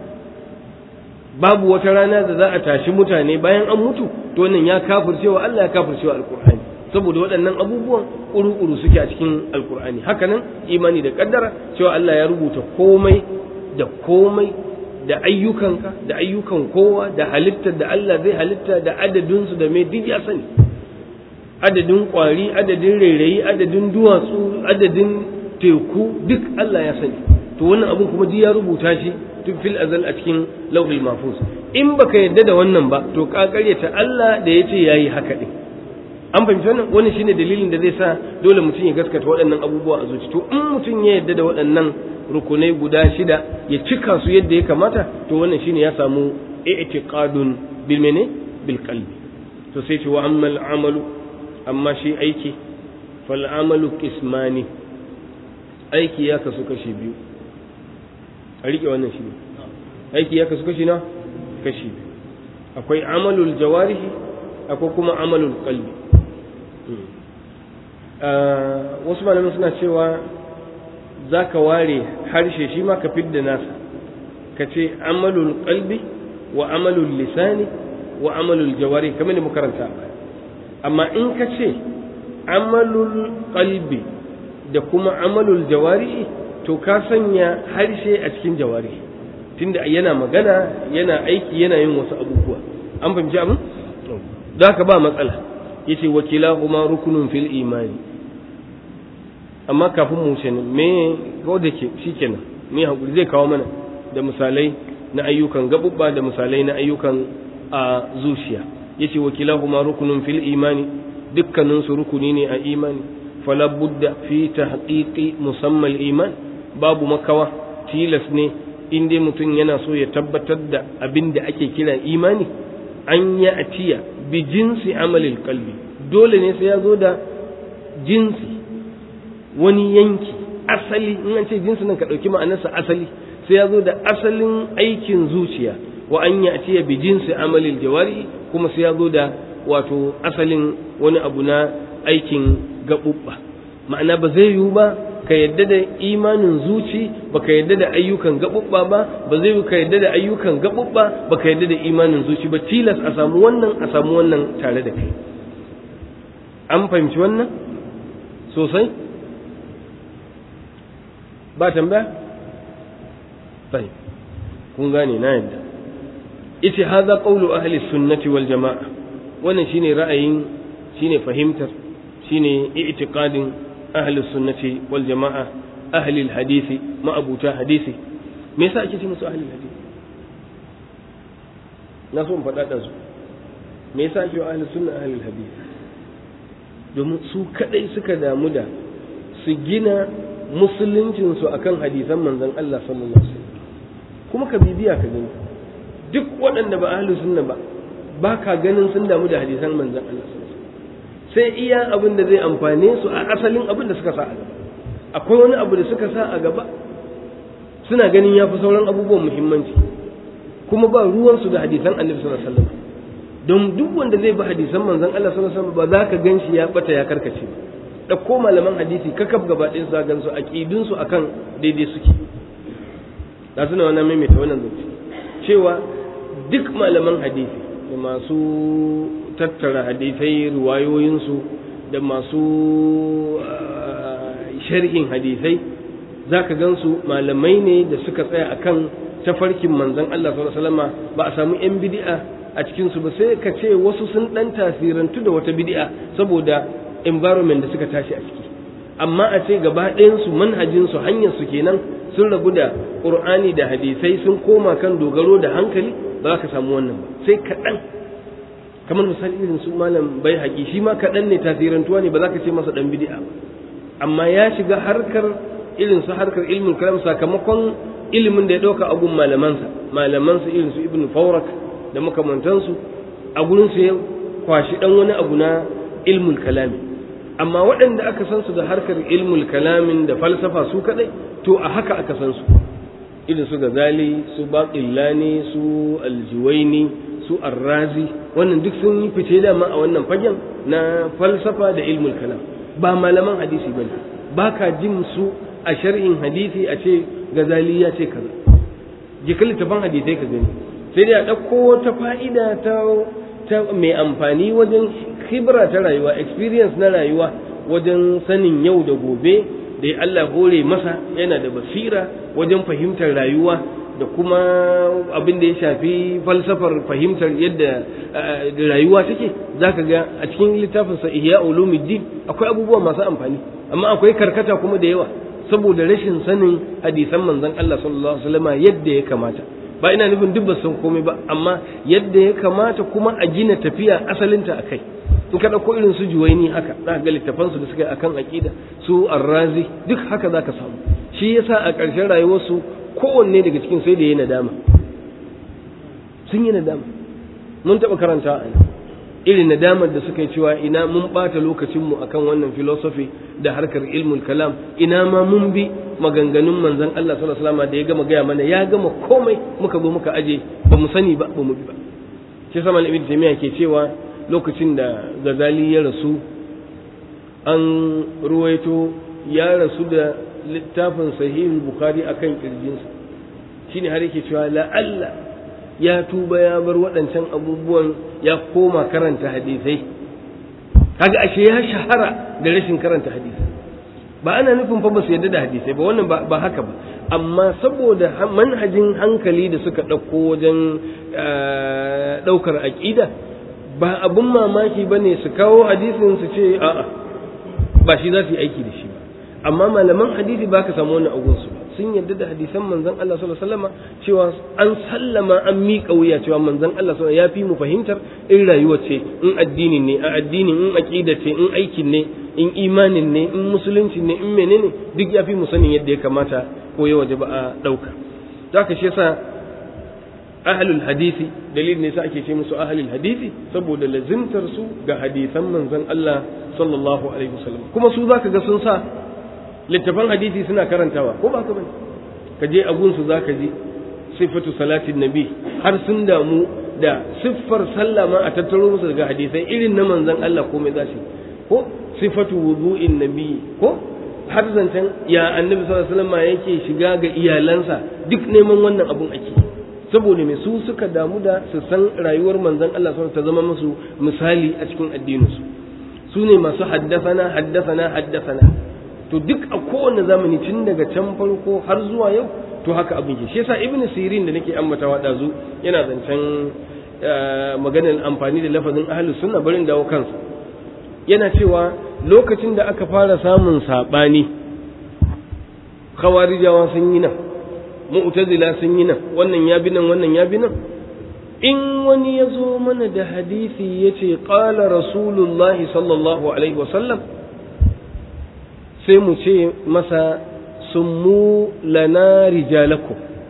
babu wata rana da za a tashi mutane bayan an mutu to wannan ya kafircewa Allah ya kafircewa alkur'ani saboda waɗannan abubuwan ƙuru-ƙuru suke a cikin alkur'ani hakanan imani da ƙaddara cewa Allah ya rubuta komai da komai da ayyukanka da ayyukan kowa da halittar da Allah zai halitta da adadinsu da mai duk ya sani adadin ƙwari adadin rairayi adadin duwatsu adadin teku duk Allah ya sani to wannan abun kuma duk ya rubuta shi tun fil azal a cikin lauhul mahfuz in baka yadda da wannan ba to ka karyata Allah da yace yayi haka din an fahimci wannan wannan shine dalilin da zai sa dole mutum ya gaskata waɗannan abubuwa a zuci to in mutum ya yadda da waɗannan rukunai guda shida ya cika su yadda ya kamata to wannan shine ya samu i'tiqadun bil mene bil qalbi to sai ce wa ammal amalu amma shi aiki fal amalu qismani aiki ya kasu kashi biyu a riƙe wannan shi aiki ya kasu kashi na kashi akwai amalul jawarihi akwai kuma amalul qalbi wasu malamin suna cewa za ka ware harshe shi ma ka fidda nasa ka ce amalul qalbi wa amalul lisani wa amalul jawari kamar da makaranta amma in ka ce amalul qalbi da kuma amalul jawari to ka sanya harshe a cikin jawari tunda yana magana yana aiki yana yin wasu abubuwa an fahimci abin da ka ba matsala yace wakilahuma rukunun fil imani amma kafin mu ce me ko da ke shikenan me hakuri zai kawo mana da misalai na ayyukan gabubba da misalai na ayyukan a zuciya yace wakilahuma rukunun fil imani dukkanin su rukuni ne a imani fala budda fi tahqiqi musammal iman babu makawa tilas ne in dai mutum yana so ya tabbatar da abin da ake kira imani an ya atiya bi jinsi amalil kalbi dole ne sai ya zo da jinsi wani yanki asali in an ce jinsi nan ka ɗauki ma'anarsa asali sai ya zo da asalin aikin zuciya wa an ya ce bi jinsi amalil jawari kuma sai ya zo da wato asalin wani abu na aikin gaɓuɓɓa ma'ana ba zai yiwu ba ka yadda da imanin zuci ba ka yadda da ayyukan gaɓuɓɓa ba ba zai yiwu ka yadda da ayyukan gaɓuɓɓa ba ka yadda da imanin zuci ba tilas a samu wannan a samu wannan tare da kai an fahimci wannan sosai ba tambaya sai kun gane na yadda ita haza qawlu ahli sunnati wal jamaa wannan shine ra'ayin shine fahimtar shine i'tiqadin ahli sunnati wal jamaa ahli al hadisi ma'abuta hadisi me yasa ake ce musu ahli al hadisi na so in faɗa da su me yasa ake wa ahli sunna ahli al hadisi domin su kadai suka damu da su gina musuluncinsu akan hadisan manzon Allah sallallahu alaihi wasallam kuma ka bibiya ka gani duk waɗanda ba ahlu sunna ba ba ka ganin sun damu da hadisan manzon Allah sallallahu alaihi wasallam sai iya abin da zai amfane su a asalin abin da suka sa a gaba akwai wani abu da suka sa a gaba suna ganin ya fi sauran abubuwan muhimmanci kuma ba ruwansu da hadisan annabi sallallahu alaihi wasallam don duk wanda zai bi hadisan manzon Allah sallallahu alaihi wasallam ba za ka gan shi ya bata ya karkace ba ɗauko malaman hadisi kakaf gaba ɗaya za gan su aƙidun su akan daidai suke da suna wannan maimaita wannan zance cewa duk malaman hadisi da masu tattara hadisai riwayoyinsu da masu sharhin hadisai za ka gan su malamai ne da suka tsaya akan tafarkin manzon Allah sallallahu alaihi wasallam ba a samu yan bid'a a cikin su ba sai ka ce wasu sun dan tasirantu da wata bid'a saboda environment da suka tashi a ciki amma a ce gaba ɗayan su manhajin su hanyar su kenan sun rabu da qur'ani da hadisai sun koma kan dogaro da hankali ba za ka samu wannan ba sai kaɗan kamar misali irin su malam bai haƙi shi ma kaɗan ne tasirantuwa ne ba za ka ce masa ɗan bid'a ba amma ya shiga harkar irin su harkar ilmin kalam sakamakon ilimin da ya ɗauka abun malamansa malamansa irin su ibn faurak da makamantansu a gurin su ya kwashi ɗan wani abu na ilmul kalami amma waɗanda aka san su da harkar ilmul kalamin da falsafa su kaɗai to a haka aka san su irin su gazali su baƙillani su aljuwaini su arrazi wannan duk sun yi fice dama a wannan fagen na falsafa da ilmul kalam ba malaman hadisi bane ba ka jin su a shar'in hadisi a ce gazali ya ce kaza jika littafin hadisai ka gani sai dai a ɗauko wata fa'ida ta ta mai amfani wajen khibra ta rayuwa experience na rayuwa wajen sanin yau da gobe da Allah hore masa yana da basira wajen fahimtar rayuwa da kuma abin da ya shafi falsafar fahimtar yadda rayuwa take za ka ga a cikin littafinsa ihya ulumuddin akwai abubuwa masu amfani amma akwai karkata kuma da yawa saboda rashin sanin hadisan manzon Allah sallallahu alaihi wasallam yadda ya kamata ba ina nufin duk ba san komai ba amma yadda ya kamata kuma a gina tafiya asalinta akai in ka ɗauko irin su juwaini haka za ka ga littafansu da suka yi akan aƙida su arrazi duk haka za ka samu shi yasa a ƙarshen rayuwarsu kowanne daga cikin sai da ya nadama sun yi nadama mun taɓa karanta a irin nadamar da suka yi cewa ina mun ɓata lokacinmu akan wannan filosofi da harkar ilmul kalam ina ma mun bi maganganun manzon Allah sallallahu alaihi wasallam da ya gama gaya mana ya gama komai muka zo muka aje ba mu sani ba ba mu bi ba shi sama ibn taymiya ke cewa lokacin da gazali ya rasu an ruwaito ya rasu da littafin sahihul bukhari akan kirjinsa shine har yake cewa la'alla ya tuba ya bar waɗancan abubuwan ya koma karanta hadisai kaga ashe ya shahara da rashin karanta hadisai ba ana nufin fa ba su yarda da hadisai ba wannan ba haka ba amma saboda manhajin hankali da suka ɗauko wajen ɗaukar aƙida ba abun mamaki ba ne su kawo hadisin su ce a'a ba shi za su yi aiki da shi ba amma malaman hadisi ba ka samu wani agunsu ba sun yarda da hadisan manzon Allah sallallahu alaihi wasallam cewa an sallama an miƙa wuya cewa manzon Allah sallallahu ya fi mu fahimtar in rayuwa ce in addini ne a addini in aqida ce in aikin ne in imanin ne in musulunci ne in menene duk ya fi mu sanin yadda ya kamata ko ya waje ba a ɗauka zaka shi yasa ahlul hadisi dalilin ne sa ake ce musu ahlul hadisi saboda lazimtar su ga hadisan manzon Allah sallallahu alaihi wasallam kuma su zaka ga sun sa littafan hadisi suna karantawa ko ba ka bane ka je agunsu za ka ji sifatu salatin nabi har sun damu da siffar sallah ma a tattaro musu daga hadisai irin na manzon Allah komai za su ko sifatu wudu'in nabi ko har zancen ya annabi sallallahu alaihi wasallam yake shiga ga iyalansa duk neman wannan abun ake saboda me su suka damu da su san rayuwar manzon Allah sallallahu ta zama musu misali a cikin addininsu su ne masu haddasana haddasana haddasana to duk a kowane zamani tun daga can farko har zuwa yau to haka abin ke shi yasa ibn sirin da nake ambatawa dazu yana zancen maganar amfani da lafazin ahlus sunna barin dawo kansa yana cewa lokacin da aka fara samun sabani khawarijawa sun yi nan mu'tazila sun yi nan wannan ya bi nan wannan ya bi nan in wani ya zo mana da hadisi ya ce ƙala rasulullahi sallallahu alaihi wasallam sai mu ce masa summu lana rijalaku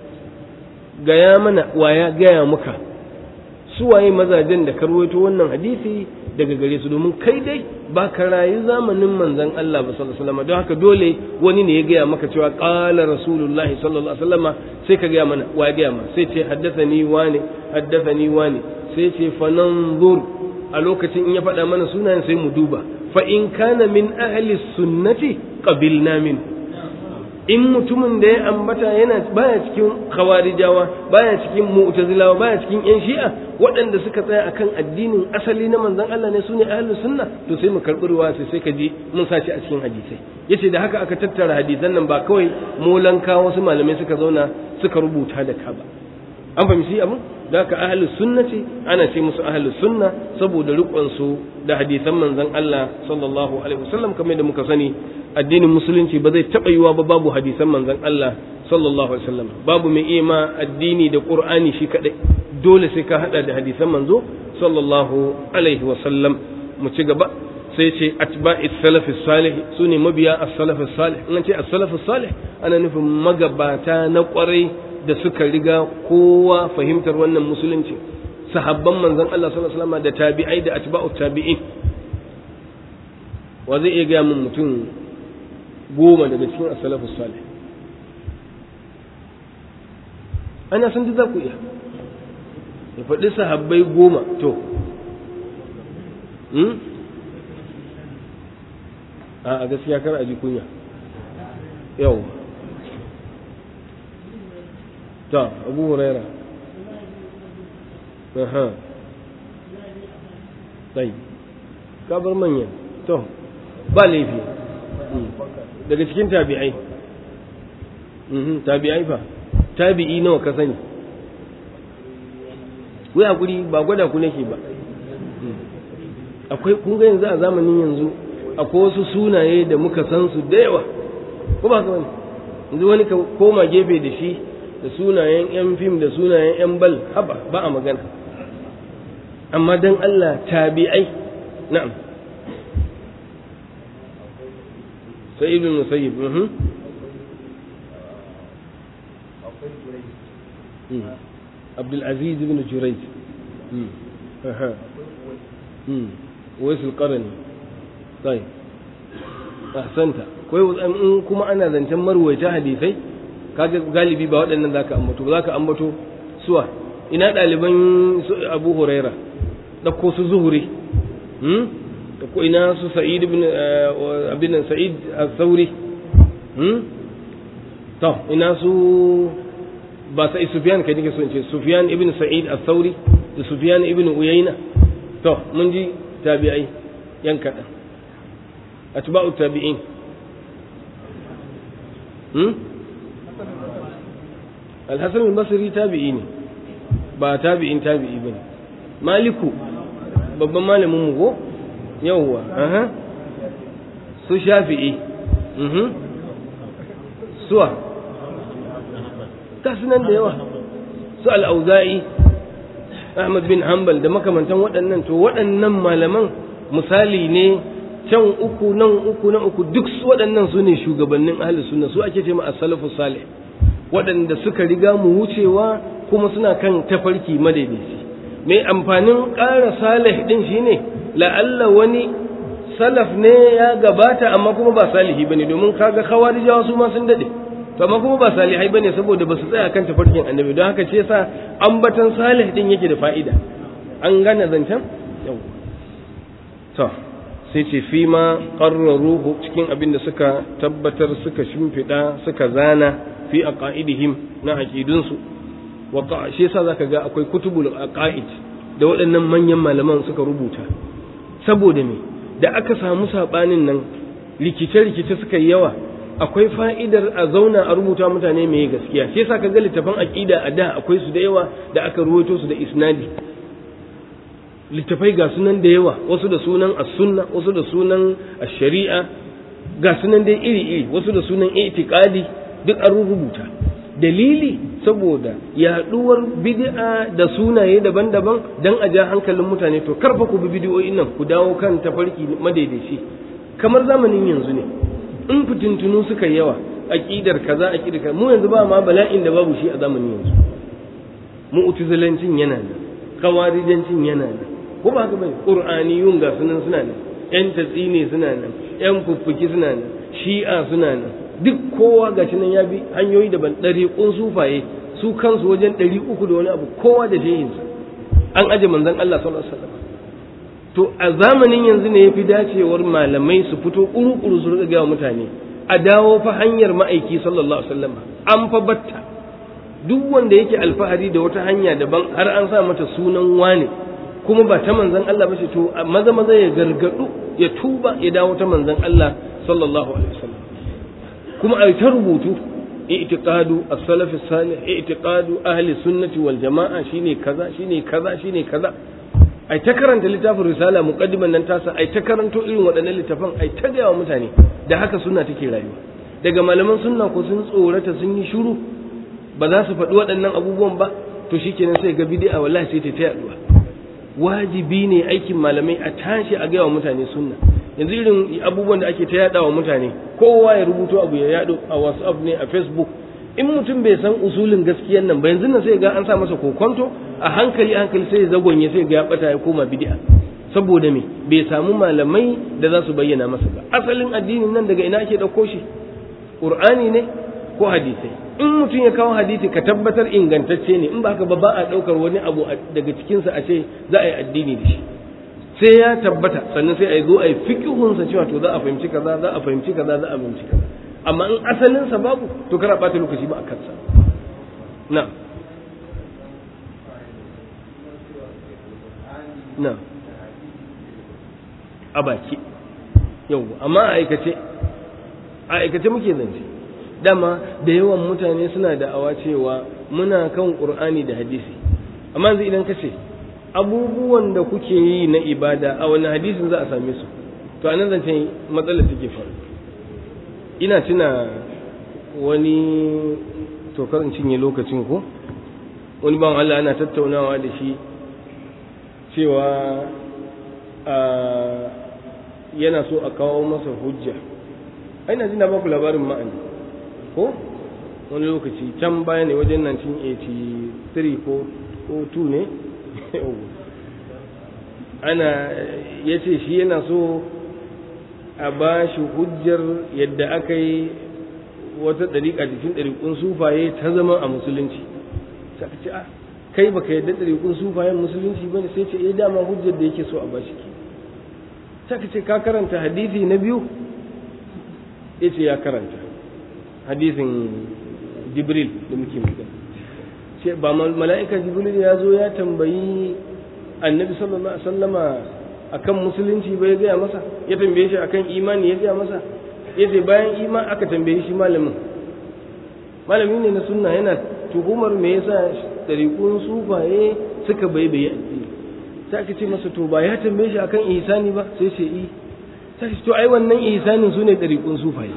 gaya mana waya gaya muka su waye mazajen da karwaito wannan hadisi daga gare su domin kai dai ba ka rayu zamanin manzon Allah ba sallallahu alaihi wasallam don haka dole wani ne ya gaya maka cewa qala rasulullahi sallallahu alaihi wasallam sai ka gaya mana wa gaya ma sai ce haddathani wani haddathani wani sai ce fananzur a lokacin in ya faɗa mana sunayen sai mu duba fa in kana min ahli sunnati qabilna min in mutumin da ya ambata yana baya cikin khawarijawa baya cikin mu'tazilawa baya cikin yan shi'a waɗanda suka tsaya akan addinin asali na manzon Allah ne sune ahlus sunna to sai mu karɓi ruwa sai sai ka ji mun sace a cikin hadisai yace da haka aka tattara hadisan nan ba kawai molanka wasu malamai suka zauna suka rubuta da ka ba an fahimci abin da haka ahlus sunna ce ana ce musu ahlus sunna saboda rikon su da hadisan manzon Allah sallallahu alaihi wasallam kamar da muka sani addinin musulunci ba zai taɓa yiwa ba babu hadisan manzon Allah sallallahu alaihi wasallam babu mai ima addini da qur'ani shi kadai dole sai ka hada da hadisan manzo sallallahu alaihi wasallam mu ci gaba sai ce atba'i salaf salih sune mabiya as-salaf salih in ce as-salaf salih ana nufin magabata na kwarai da suka riga kowa fahimtar wannan musulunci sahabban manzon Allah sallallahu alaihi wasallam da tabi'ai da atba'u tabi'in wa zai iya ga mun mutum goma daga cikin as-salafus salih ana san duk za ku iya ya faɗi sahabbai goma to a gaskiya kar a ji kunya yau ta abu huraira aha sai kabar manyan to ba laifi daga cikin tabi'ai tabi'ai fa tabi'i nawa ka sani ku hakuri ba gwada ku nake ba akwai kun ga yanzu a zamanin yanzu akwai wasu sunaye da muka san su da yawa ko ba wani yanzu wani ka koma gefe da shi da sunayen yan fim da sunayen yan bal haba ba a magana amma dan Allah tabi'ai na'am سعيد بن المسيب عبد العزيز بن جريج ويس القرني طيب أحسنت كوي in kuma ana zancen marwaita hadisai kaga galibi ba waɗannan zaka ambato ba zaka ambato suwa ina ɗaliban Abu Huraira ɗauko su zuhuri ko ina su sa'id ibn abin nan sa'id al-thawri hmm to ina su ba sai sufyan kai nake so in ce sufyan ibn sa'id al-thawri da sufyan ibn uyayna to mun ji tabi'ai yan kadan atba'u tabi'in hmm al-hasan al-basri tabi'i ne ba tabi'in tabi'i bane maliku babban malamin mu ko yawwa aha su shafi'i mhm suwa nan da yawa su al'auza'i ahmad bin hanbal da makamantan waɗannan to waɗannan malaman misali ne can uku nan uku nan uku duk waɗannan su ne shugabannin ahli sunna su ake ce ma as-salafu salih waɗanda suka riga mu wucewa kuma suna kan tafarki madaidaici mai amfanin ƙara salih din shine la'alla wani salaf ne ya gabata amma kuma ba salihi bane domin kaga khawarijawa su ma sun dade to amma kuma ba salihai bane saboda ba su tsaya kan tafarkin annabi don haka ce yasa ambatan salih din yake da fa'ida an gane zancen yau to sai ce fi ma qarraruhu cikin abin da suka tabbatar suka shimfida suka zana fi aqaidihim na aqidunsu wa shi yasa zaka ga akwai kutubul aqaid da waɗannan manyan malaman suka rubuta saboda me da aka samu sabanin nan rikice-rikice suka yi yawa akwai fa'idar a zauna a rubuta mutane mai gaskiya shi yasa ka ga littafan aqida a da akwai su da yawa da aka ruwaito su da isnadi littafai ga sunan da yawa wasu da sunan as-sunna wasu da sunan ash-shari'a ga sunan dai iri-iri wasu da sunan i'tiqadi duk an rubuta dalili saboda yaduwar bid'a da sunaye daban-daban dan a ja hankalin mutane to karfa ku bi bid'o'in nan ku dawo kan tafarki madaidaici kamar zamanin yanzu ne in fitintunu suka yawa aqidar kaza aqidar kaza mu yanzu ba ma bala'in da babu shi a zamanin yanzu mu'tazilancin yana nan kawarijancin yana nan ko ba haka bane qur'aniyun ga sunan suna nan yan tatsine suna nan yan fuffuki suna nan shi'a suna nan duk kowa ga nan ya bi hanyoyi daban ɗariƙun sufaye su kansu wajen ɗari uku da wani abu kowa da shehinsa an aje manzon Allah sallallahu alaihi wasallam to a zamanin yanzu ne yafi dacewar malamai su fito kuru-kuru su riga wa mutane a dawo fa hanyar ma'aiki sallallahu alaihi wasallam an fa batta duk wanda yake alfahari da wata hanya daban har an sa mata sunan wane kuma ba ta manzon Allah ba ce to maza maza ya gargadu ya tuba ya dawo ta manzon Allah sallallahu alaihi wasallam kuma ai ta rubutu i'tiqadu as-salaf as-salih i'tiqadu ahli sunnati wal jama'a shine kaza shine kaza shine kaza ai ta karanta littafin risala muqaddiman nan tasa ai ta karanto irin waɗannan littafan ai ta gaya wa mutane da haka sunna take rayuwa daga malaman sunna ko sun tsorata sun yi shiru ba za su faɗi waɗannan abubuwan ba to shikenan sai ga bid'a wallahi sai ta ta yaduwa wajibi ne aikin malamai a tashi a gaya wa mutane sunna yanzu irin abubuwan da ake ta yada wa mutane kowa ya rubuto abu ya yado a whatsapp ne a facebook in mutum bai san usulin gaskiyan nan ba yanzu nan sai ga an sa masa kokonto a hankali hankali sai ya zagonye sai ga ya bata ya koma bid'a saboda me bai samu malamai da za su bayyana masa ba asalin addinin nan daga ina ake dauko shi qur'ani ne ko hadisai in mutum ya kawo hadisi ka tabbatar ingantacce ne in ba haka ba ba a daukar wani abu daga cikinsa a ce za a yi addini da shi sai ya tabbata sannan sai a zo a yi fikihunsa cewa to za a fahimci kaza za a fahimci kaza za a fahimci kaza amma in asalinsa babu to kar a ɓata lokaci ba a kansa na na a baki yau amma a aikace a aikace muke zance dama da yawan mutane suna da awa cewa muna kan ƙur'ani da hadisi amma yanzu idan ka ce abubuwan da kuke yi na ibada a wani hadisin za a same su to anan zance matsalar take faru ina tuna wani tokar in cinye lokacin ko wani ban Allah ana tattaunawa da shi cewa yana so a kawo masa hujja aina jina ba ku labarin ma'ani ko wani lokaci can baya ne wajen 1983 ko 2 ne ana ya ce shi yana so a ba shi hujjar yadda aka yi wata ɗariƙa cikin ɗariƙun sufaye ta zama a musulunci sai ce a kai baka yadda ɗariƙun sufayen musulunci ba ne sai ce eh dama hujjar da yake so a ba shi ke sai ce ka karanta hadisi na biyu ya ce ya karanta hadisin jibril da muke magana ce ba mala'ika jibril ya zo ya tambayi annabi sallallahu alaihi wasallama akan musulunci ba ya gaya masa ya tambaye shi akan imani ya gaya masa ya ce bayan iman aka tambaye shi malamin malami ne na sunna yana tuhumar me yasa dariƙun sufaye suka bai bai addini sai aka ce masa to ba ya tambaye shi akan ihsani ba sai ce i sai to ai wannan ihsanin su ne dariƙun sufaye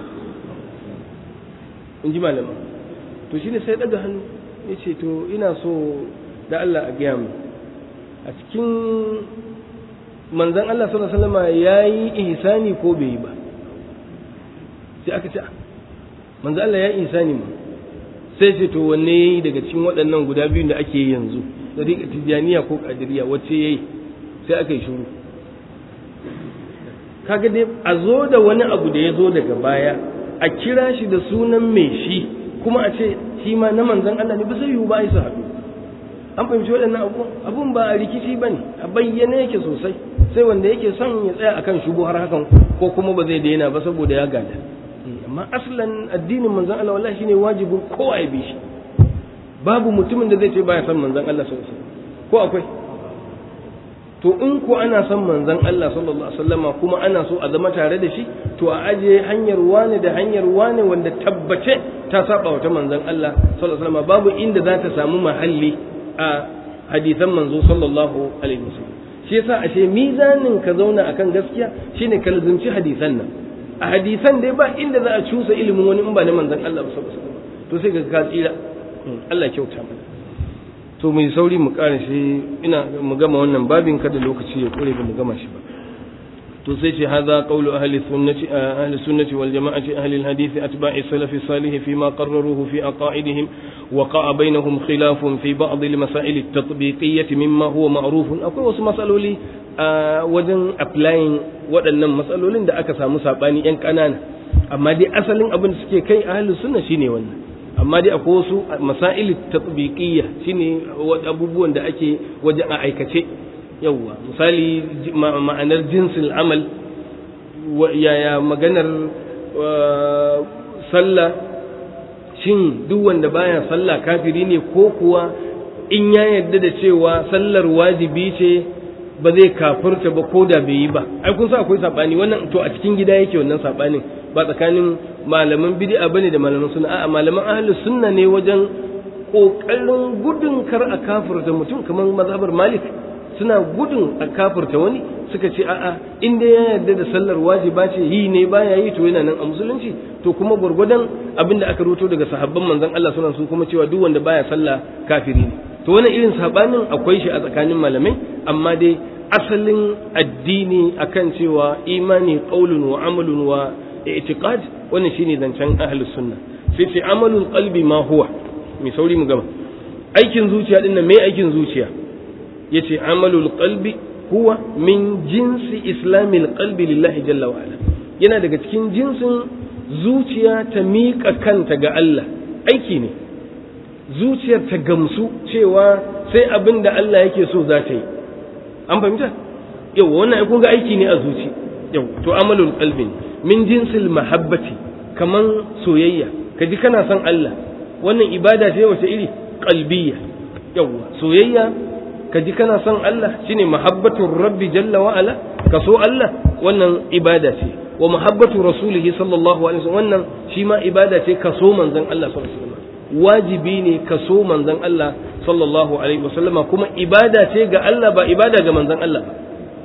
in ji malamin to shine sai daga hannu ya ce to ina so da Allah a gaya mu a cikin manzan Allah sallallahu alaihi wasallam ya yi ihsani ko bai yi ba sai aka ce manzan Allah ya yi ihsani ma sai ce to wanne yayi daga cikin waɗannan guda biyu da ake yi yanzu dariƙa tijaniya ko kadiriya wacce yayi sai aka yi shiru kaga dai a zo da wani abu da ya zo daga baya a kira shi da sunan mai shi kuma a ce shi ma na manzon Allah ne ba zai yiwu ba ai su haɗu an fahimci waɗannan abu abun ba a rikici ba ne a bayyane yake sosai sai wanda yake son ya tsaya akan shubu har hakan ko kuma ba zai daina ba saboda ya gada amma aslan addinin manzon Allah wallahi shine wajibin kowa ya bi shi babu mutumin da zai ce baya son manzon Allah sallallahu alaihi wasallam ko akwai to in ko ana son manzon Allah sallallahu alaihi wasallama kuma ana so a zama tare da shi to a aje hanyar wane da hanyar wane wanda tabbace ta saba wata manzon Allah sallallahu alaihi wasallama babu inda za ta samu mahalli a hadisan manzo sallallahu alaihi wasallam shi yasa ashe mizanin ka zauna akan gaskiya shine ka lazumci hadisan nan a hadisan dai ba inda za a cusa ilimin wani in ba na manzon Allah sallallahu alaihi wasallam to sai ka ka tsira Allah kyauta mana to mai sauri mu kare shi ina mu gama wannan babin kada lokaci ya kure ba mu gama shi ba to sai ce hadha qawlu ahli sunnati ahli sunnati wal jama'ati ahli al hadith atba'i salaf salih fi ma qarraruhu fi aqaidihim wa qa'a bainahum khilafun fi ba'd al masail al tatbiqiyyah mimma huwa ma'ruf akwai wasu masaloli wajen applying waɗannan matsalolin da aka samu sabani yan kanana amma dai asalin abin da suke kai ahli sunna shine wannan amma dai akwai wasu masail tatbiqiyya shine abubuwan da ake wajen a aikace yawwa misali ma'anar jinsil amal yaya maganar sallah shin duk wanda baya sallah kafiri ne ko kuwa in ya yarda da cewa sallar wajibi ce ba zai kafirta ba ko da bai yi ba ai kun sa akwai sabani wannan to a cikin gida yake wannan sabanin ba tsakanin malaman bid'a bane da malaman sunna a'a malaman ahlus sunna ne wajen kokarin gudun kar a kafirta mutum kamar mazhabar malik suna gudun a kafirta wani suka ce a'a in dai ya yarda da sallar wajiba ce yi ne baya yi to yana nan a musulunci to kuma gwargwadon abin da aka rubuto daga sahabban manzon Allah suna su kuma cewa duk wanda baya sallah kafiri ne to wannan irin sabanin akwai shi a tsakanin malamai amma dai asalin addini akan cewa imani qaulun wa amalun wa i'tiqad wannan shine zancen ahlus sunna sai ce amalul qalbi ma huwa mai sauri mu gama aikin zuciya din nan me aikin zuciya yace amalul qalbi huwa min jinsi islamil qalbi lillahi jalla wa ala yana daga cikin jinsin zuciya ta miƙa kanta ga Allah aiki ne zuciyar ta gamsu cewa sai abin da Allah yake so za ta yi an fahimta yau wannan kun ga aiki ne a zuci yau to amalul qalbi min jinsil mahabbati kaman soyayya kaji kana son Allah wannan ibada ce wace iri qalbiyya yawa soyayya kaji kana son Allah shine mahabbatur rabbi jalla wa ala ka so Allah wannan ibada ce wa mahabbatu rasulihi sallallahu alaihi wasallam wannan shi ma ibada ce ka so manzon Allah sallallahu alaihi wasallam wajibi ne ka so manzon Allah sallallahu alaihi wasallam kuma ibada ce ga Allah ba ibada ga manzon Allah ba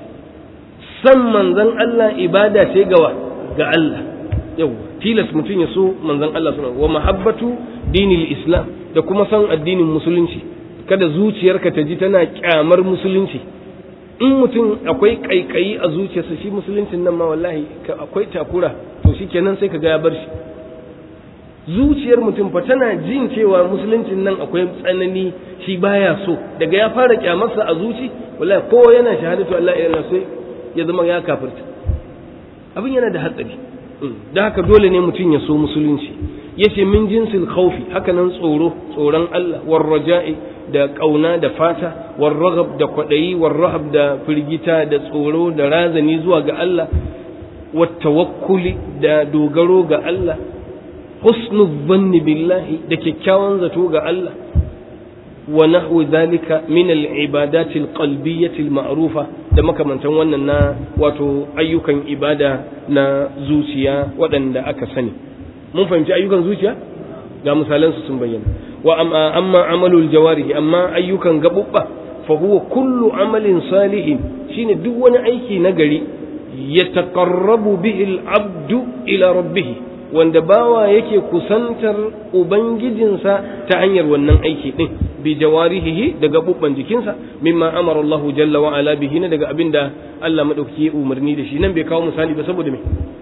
san manzon Allah ibada ce ga ga Allah yau tilas mutum ya so manzon Allah sallallahu wa mahabbatu dinil islam da kuma san addinin musulunci kada zuciyarka ta ji tana kyamar musulunci in mutum akwai kaikayi a zuciyarsa shi musuluncin nan ma wallahi akwai takura to shikenan sai ka ga ya bar shi zuciyar mutum fa tana jin cewa musuluncin nan akwai tsanani shi baya so daga ya fara kyamarsa a zuci wallahi ko yana shahadatu Allah ya sai ya zama ya kafirta abin yana da hatsari da haka dole ne mutum ya so musulunci yace min jinsil khawfi haka nan tsoro tsoron Allah war raja'i da kauna da fata war raghab da kwadayi war rahab da firgita da tsoro da razani zuwa ga Allah wat tawakkuli da dogaro ga Allah husnul dhanni billahi da kyakkyawan zato ga Allah wa nahwu dhalika min al-ibadati al-qalbiyyati al-ma'rufa da makamantan wannan na wato ayyukan ibada na zuciya waɗanda aka sani mun fahimci ayyukan zuciya ga misalan su sun bayyana wa amma amalul jawarihi amma ayyukan gabubba fa huwa kullu amalin salihin shine duk wani aiki na gari yataqarrabu bihi al-abdu ila rabbih wanda bawa yake kusantar ubangijinsa ta hanyar wannan aiki din bi jawarihi da gabubban jikinsa mimma amara Allah jalla wa ala bihi na daga abinda Allah madaukaki umarni da shi nan bai kawo misali ba saboda me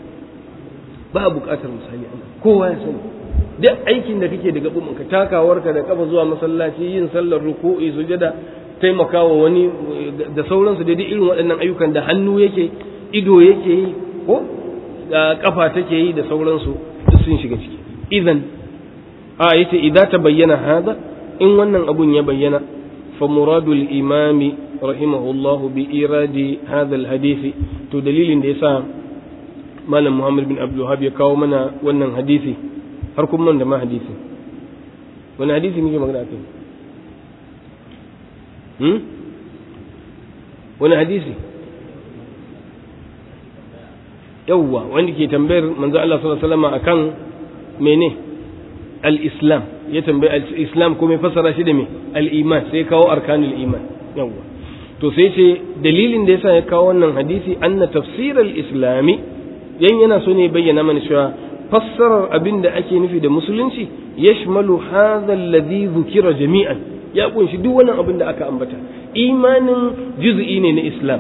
ba buƙatar misali kowa ya sani duk aikin da kake da gabubban ka takawarka da kafa zuwa masallaci yin sallar ruku'i sujada taimakawa wani da sauransu da irin waɗannan ayyukan da hannu yake ido yake yi ko da kafa take yi da sauransu duk sun shiga ciki idan a yace idan ta bayyana hada in wannan abun ya bayyana fa muradul imami rahimahullahu bi iradi hadha alhadisi to dalilin da yasa malam muhammad bin abdul ya kawo mana wannan hadisi har kuma da ma hadisi wani hadisi muke magana kai hmm wani hadisi yawwa wanda ke tambayar manzo Allah sallallahu alaihi wasallam akan mene al-islam ya tambayi al-islam kuma ya fassara shi da me al-iman sai kawo arkanul iman yawwa to sai ce dalilin da yasa ya kawo wannan hadisi anna tafsir al-islami yan yana so ne bayyana mana cewa fassarar abin da ake nufi da musulunci yashmalu hadha alladhi dhukira jami'an ya kunshi duk wannan abin da aka ambata imanin juz'i ne na islam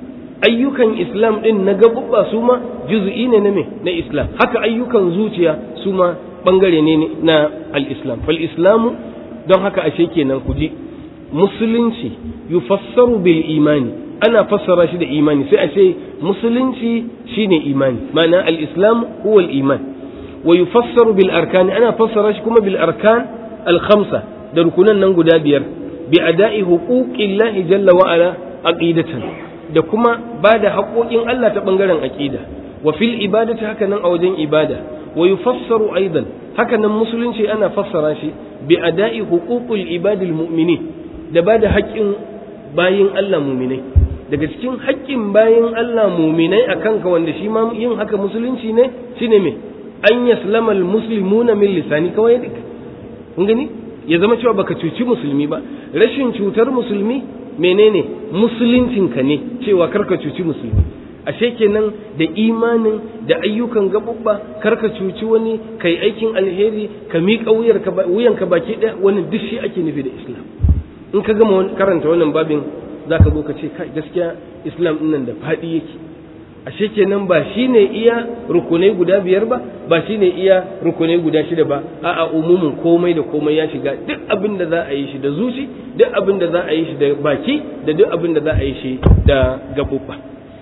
ayyukan islam din na gabubba su ma juz'i ne na me na islam haka ayyukan zuciya su ma bangare ne na al-islam fal islamu don haka ashe kenan ku ji musulunci yufassaru bil imani ana fassara shi da imani sai a ce musulunci shine imani ma'ana al-islam huwa al-iman wa yufassaru bil arkani ana fassara shi kuma bil arkan al-khamsa da rukunan nan guda biyar bi ada'i huquqillahi jalla wa ala aqidatan da kuma ba da haƙoƙin Allah ta ɓangaren aƙida wa fil ibadati haka nan a wajen ibada wa yufassaru aidan haka nan musulunci ana fassara shi bi ada'i huququl ibadil mu'minin da ba da haƙƙin bayin Allah mu'minai daga cikin haƙƙin bayin Allah mu'minai akan ka wanda shi ma yin haka musulunci ne shine me an yaslama al muslimuna min lisani kawai kun gani ya zama cewa baka cuci musulmi ba rashin cutar musulmi menene musuluncinka ne cewa karka cuci musulmi ashe kenan da imanin da ayyukan gabubba karka cuci wani kai aikin alheri ka miƙa wuyanka baki ɗaya wani duk shi ake nufi da islam in ka gama karanta wannan babin za ka zo ka ce kai gaskiya islam ɗin nan da faɗi yake ashe kenan ba shi ne iya rukunai guda biyar ba ba shi ne iya rukunai guda shida ba a'a umumin komai da komai ya shiga duk abin da za a yi shi da zuci duk abin da za a yi shi da baki da duk abin da za a yi shi da gabubba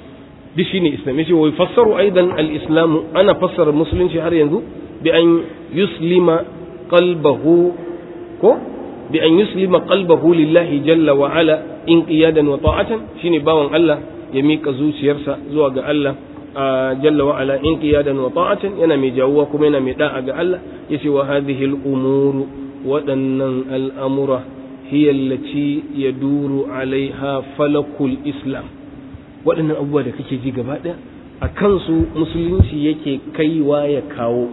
duk shine islam yace wa yafassaru aidan al-islam ana fassara musulunci har yanzu bi an yuslima qalbahu ko bi an yuslima qalbahu lillahi jalla wa ala inqiyadan wa ta'atan shine bawan Allah ya miƙa zuciyarsa zuwa ga Allah jalla wa ala in qiyadan wa ta'atan yana mai jawuwa kuma yana mai da'a ga Allah yace wa hadhihi al-umuru waɗannan al'amura hiya allati yaduru alaiha falakul islam waɗannan abubuwa da kake ji gaba ɗaya a kansu musulunci yake kaiwa ya kawo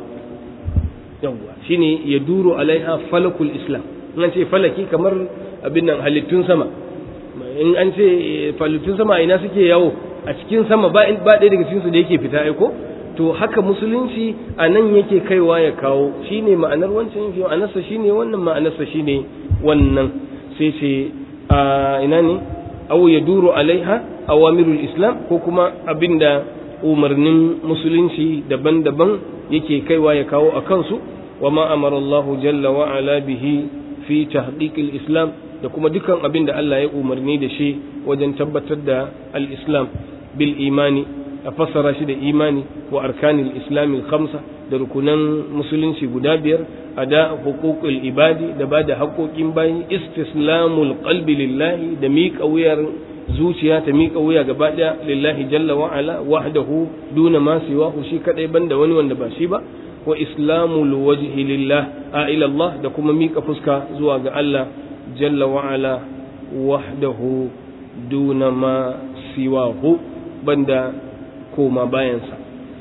yawwa shine yaduru alaiha falakul islam in ce falaki kamar abin nan halittun sama in an ce falittun sama ina suke yawo a cikin sama ba ɗaya daga cikinsu da yake fita aiko to haka musulunci a nan yake kaiwa ya kawo shine ma'anar wancan shi ma'anarsa shine wannan ma'anarsa shine wannan sai ce a ina ne aw yaduru alaiha awamirul islam ko kuma abinda umarnin musulunci daban-daban yake kaiwa ya kawo a kansu wa ma amara Allah jalla wa ala bihi fi tahqiqil islam da kuma dukan abin da Allah ya umarni da shi wajen tabbatar da al-islam bil imani a fassara shi da imani wa arkanil islamil khamsa da rukunan musulunci guda biyar a da hukukul ibadi da ba da haƙoƙin bayi istislamul qalbi lillahi da miƙa wuyar zuciya ta miƙa wuya gaba ɗaya lillahi jalla wa ala wahdahu duna ma siwahu shi kadai banda wani wanda ba shi ba wa islamul wajhi lillah a ila Allah da kuma miƙa fuska zuwa ga Allah jalla wa'ala wahdahu duna ma siwahu banda koma bayansa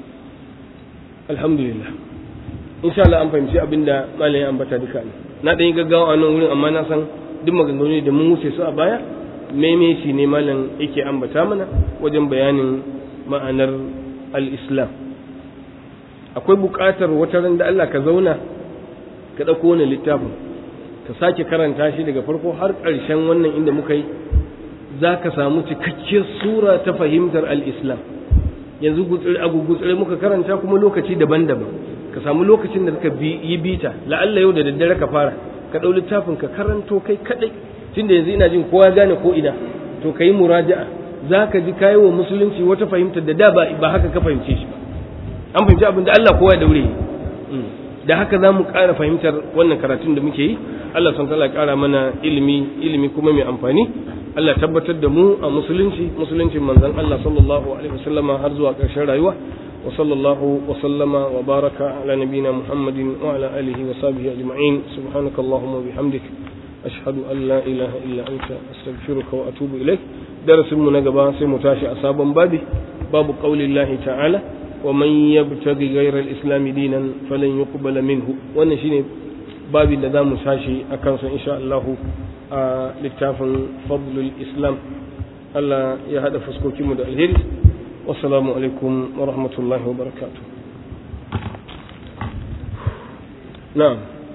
alhamdulillah insha Allah an fahimci abinda malamin ambata duka ne na ɗan yi gaggawa a nan wurin amma na san duk maganganu da mun wuce su a baya meme shi ne malam yake ambata mana wajen bayanin ma'anar al-islam akwai buƙatar wata ran da Allah ka zauna ka ɗauko wani littafin ka sake karanta shi daga farko har ƙarshen wannan inda muka yi za ka samu cikakkiyar sura ta fahimtar al'islam yanzu a gugutsire muka karanta kuma lokaci daban-daban ka samu lokacin da ka yi bita la'alla yau da daddare ka fara ka ɗau littafin ka karanto kai kaɗai tunda yanzu ina jin kowa gane ko ina to ka yi muraja'a za ka ji kayi wa musulunci wata fahimtar da da ba haka ka fahimce shi ba an fahimci abin da Allah kowa ya daure da haka za mu ƙara fahimtar wannan karatun da muke yi Allah son ya ƙara mana ilimi ilimi kuma mai amfani Allah tabbatar da mu a musulunci musuluncin manzon Allah sallallahu alaihi wasallama har zuwa ƙarshen rayuwa wa sallallahu wa sallama wa baraka ala nabina Muhammadin wa ala alihi wa sahbihi ajma'in subhanakallahumma wa bihamdik ashhadu an la ilaha illa anta astaghfiruka wa atubu ilaik darasin mu na gaba sai mu tashi a sabon babi babu qaulillahi ta'ala wa man yabtaghi ghayra al-islam dinan falan yuqbala minhu wannan shine babin da zamu tashi akan sa insha Allah a littafin fadlul islam Allah ya hada fuskokin mu da alheri wassalamu alaikum wa rahmatullahi wa barakatuh na'am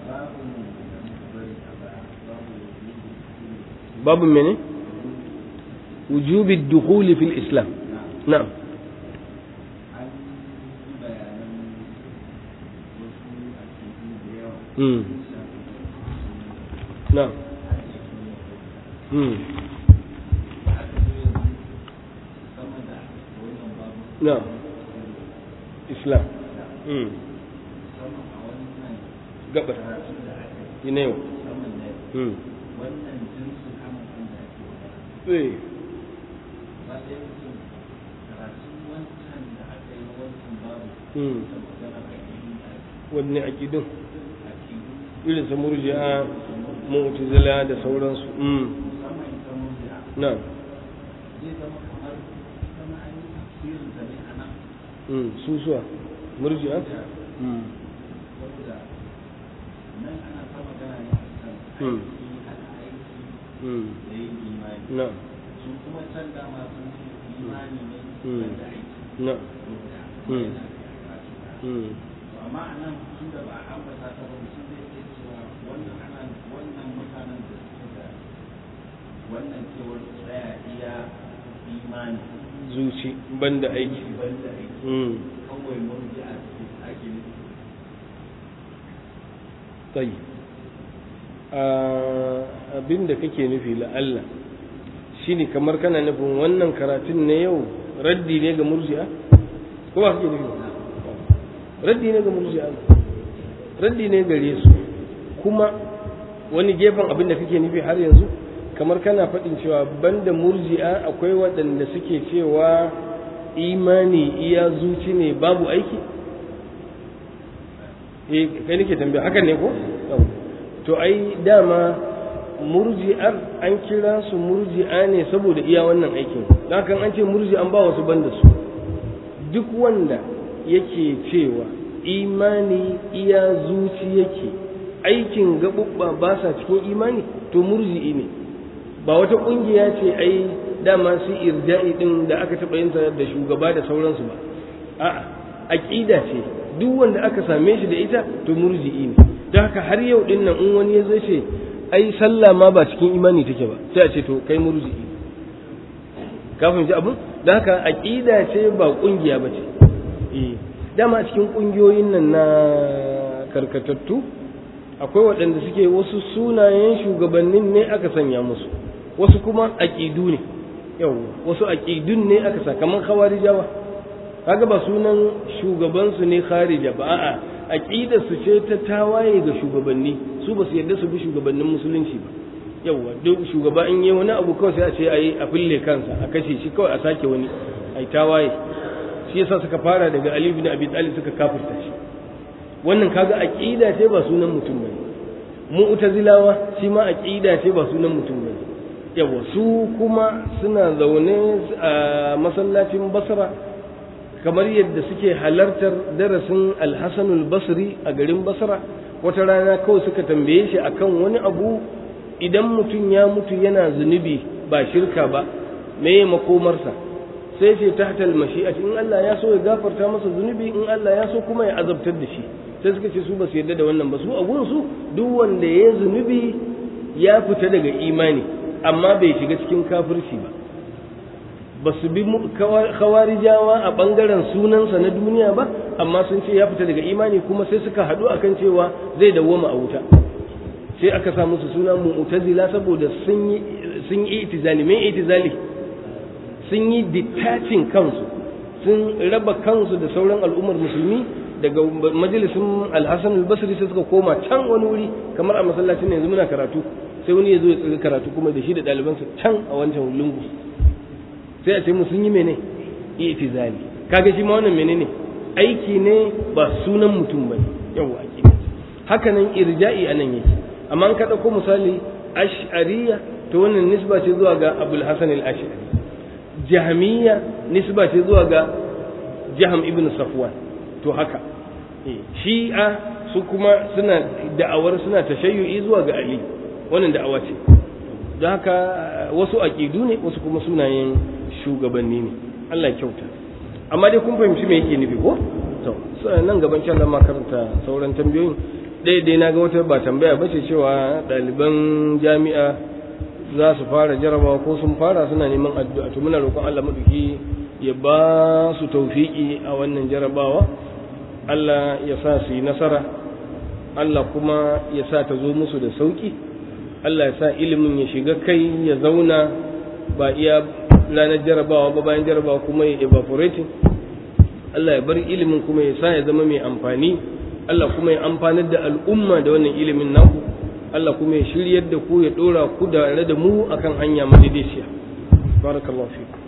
babu mene وجوب الدخول في الإسلام نعم مم. نعم مم. نعم إسلام مم. قبر ينيو مم. إيه wanne aƙidun irin su murji'a mu'tazila da sauransu na su suwa murji'a na su kuma can dama sun ce imani ne da aiki na amma a nan tun da ba a ambata ta ba mutum zai iya cewa wannan ana wannan mutanen da suke da wannan cewar tsaya iya imani zuci banda aiki banda aiki kawai murji a cikin ake nufi tsayi abin da kake nufi la'alla shine kamar kana nufin wannan karatun na yau raddi ne ga murji'a ko ba kake nufi raddi ne ga murji'a raddi ne gare su kuma wani gefen abin da kake nufi har yanzu kamar kana faɗin cewa banda murji'a akwai waɗanda suke cewa imani iya zuci ne babu aiki eh kai nake tambaya hakan ne ko to ai dama murji'ar an kira su murji'a ne saboda iya wannan aikin don haka an ce murji'an ba wasu banda su duk wanda yake cewa imani iya zuci yake aikin gaɓuɓɓa ba sa cikin imani to murji'i ne ba wata ƙungiya ce ai dama su irja'i ɗin da aka taɓa yin da shugaba da sauransu ba a'a aƙida ce duk wanda aka same shi da ita to murji'i ne don haka har yau ɗin nan in wani ya zo ce ai sallah ma ba cikin imani take ba sai a ce to kai murji'i ka fahimci abin don haka aƙida ce ba ƙungiya ba ce dama cikin ƙungiyoyin nan na karkatattu akwai waɗanda suke wasu sunayen shugabannin ne aka sanya musu wasu kuma aƙidu ne yau wasu aƙidun ne aka sa kamar khawarijawa kaga ba sunan shugabansu ne kharija ba a'a aqidar su ce ta tawaye ga shugabanni su ba su yarda su bi shugabannin musulunci ba yauwa duk shugaba in yi wani abu kawai sai a ce ayi a fille kansa a kashe shi kawai a sake wani ai tawaye shi yasa suka fara daga Ali ibn Abi Talib suka kafirta shi wannan kaga aqida ce ba sunan mutum bane mu'tazilawa shi ma aqida ce ba sunan mutum bane yawa su kuma suna zaune a masallacin Basra kamar yadda suke halartar darasin Al-Hasan al-Basri a garin Basra wata rana kawai suka tambaye shi akan wani abu idan mutum ya mutu yana zunubi ba shirka ba me makomarsa sai ce tahtal mashi'ati in Allah ya so ya gafarta masa zunubi in Allah ya so kuma ya azabtar da shi sai suka ce su ba su yarda da wannan ba su a su duk wanda ya zunubi ya fita daga imani amma bai shiga cikin kafirci ba ba su bi khawarijawa a bangaren sunansa na duniya ba amma sun ce ya fita daga imani kuma sai suka haɗu akan cewa zai dawwama a wuta sai aka sa musu suna mu'tazila saboda sun yi sun yi itizali me itizali sun yi detaching kansu sun raba kansu da sauran al'ummar musulmi daga majalisin alhassan albasri sai suka koma can wani wuri kamar a masallacin yanzu muna karatu sai wani ya zo ya tsiri karatu kuma da shi da ɗalibansa can a wancan lungu sai a ce mu sun yi mene itizali kaga shi ma wannan menene aiki ne ba sunan mutum ba ne yawa aiki ne haka nan irja'i a nan yake amma an ka ɗauko misali ash'ariya to wannan nisba ce zuwa ga abul hasan al-ash'ari jahmiya nisba ce zuwa ga jaham ibn safwan to haka shi'a su kuma suna da'awar suna tashayyu'i zuwa ga ali wannan da'awa ce don haka wasu aqidu ne wasu kuma sunayen shugabanni ne Allah ya kyauta amma dai kun fahimci me yake nufi ko to nan gaban can da makaranta sauran tambayoyin ɗaya dai na ga wata ba tambaya ba ce cewa ɗaliban jami'a za su fara jarabawa ko sun fara suna neman addu'a to muna roƙon Allah maduki ya ba su tawfiki a wannan jarabawa Allah ya sa su yi nasara Allah kuma ya sa ta zo musu da sauki Allah ya sa ilimin ya shiga kai ya zauna ba iya ranar jarabawa ba bayan jarabawa kuma ya evaporating Allah ya bar ilimin kuma ya sa ya zama mai amfani Allah kuma ya amfanar da al'umma da wannan ilimin naku Allah kuma ya shiryar da ku ya dora ku da da mu akan hanya madaidaiciya barakallahu fiku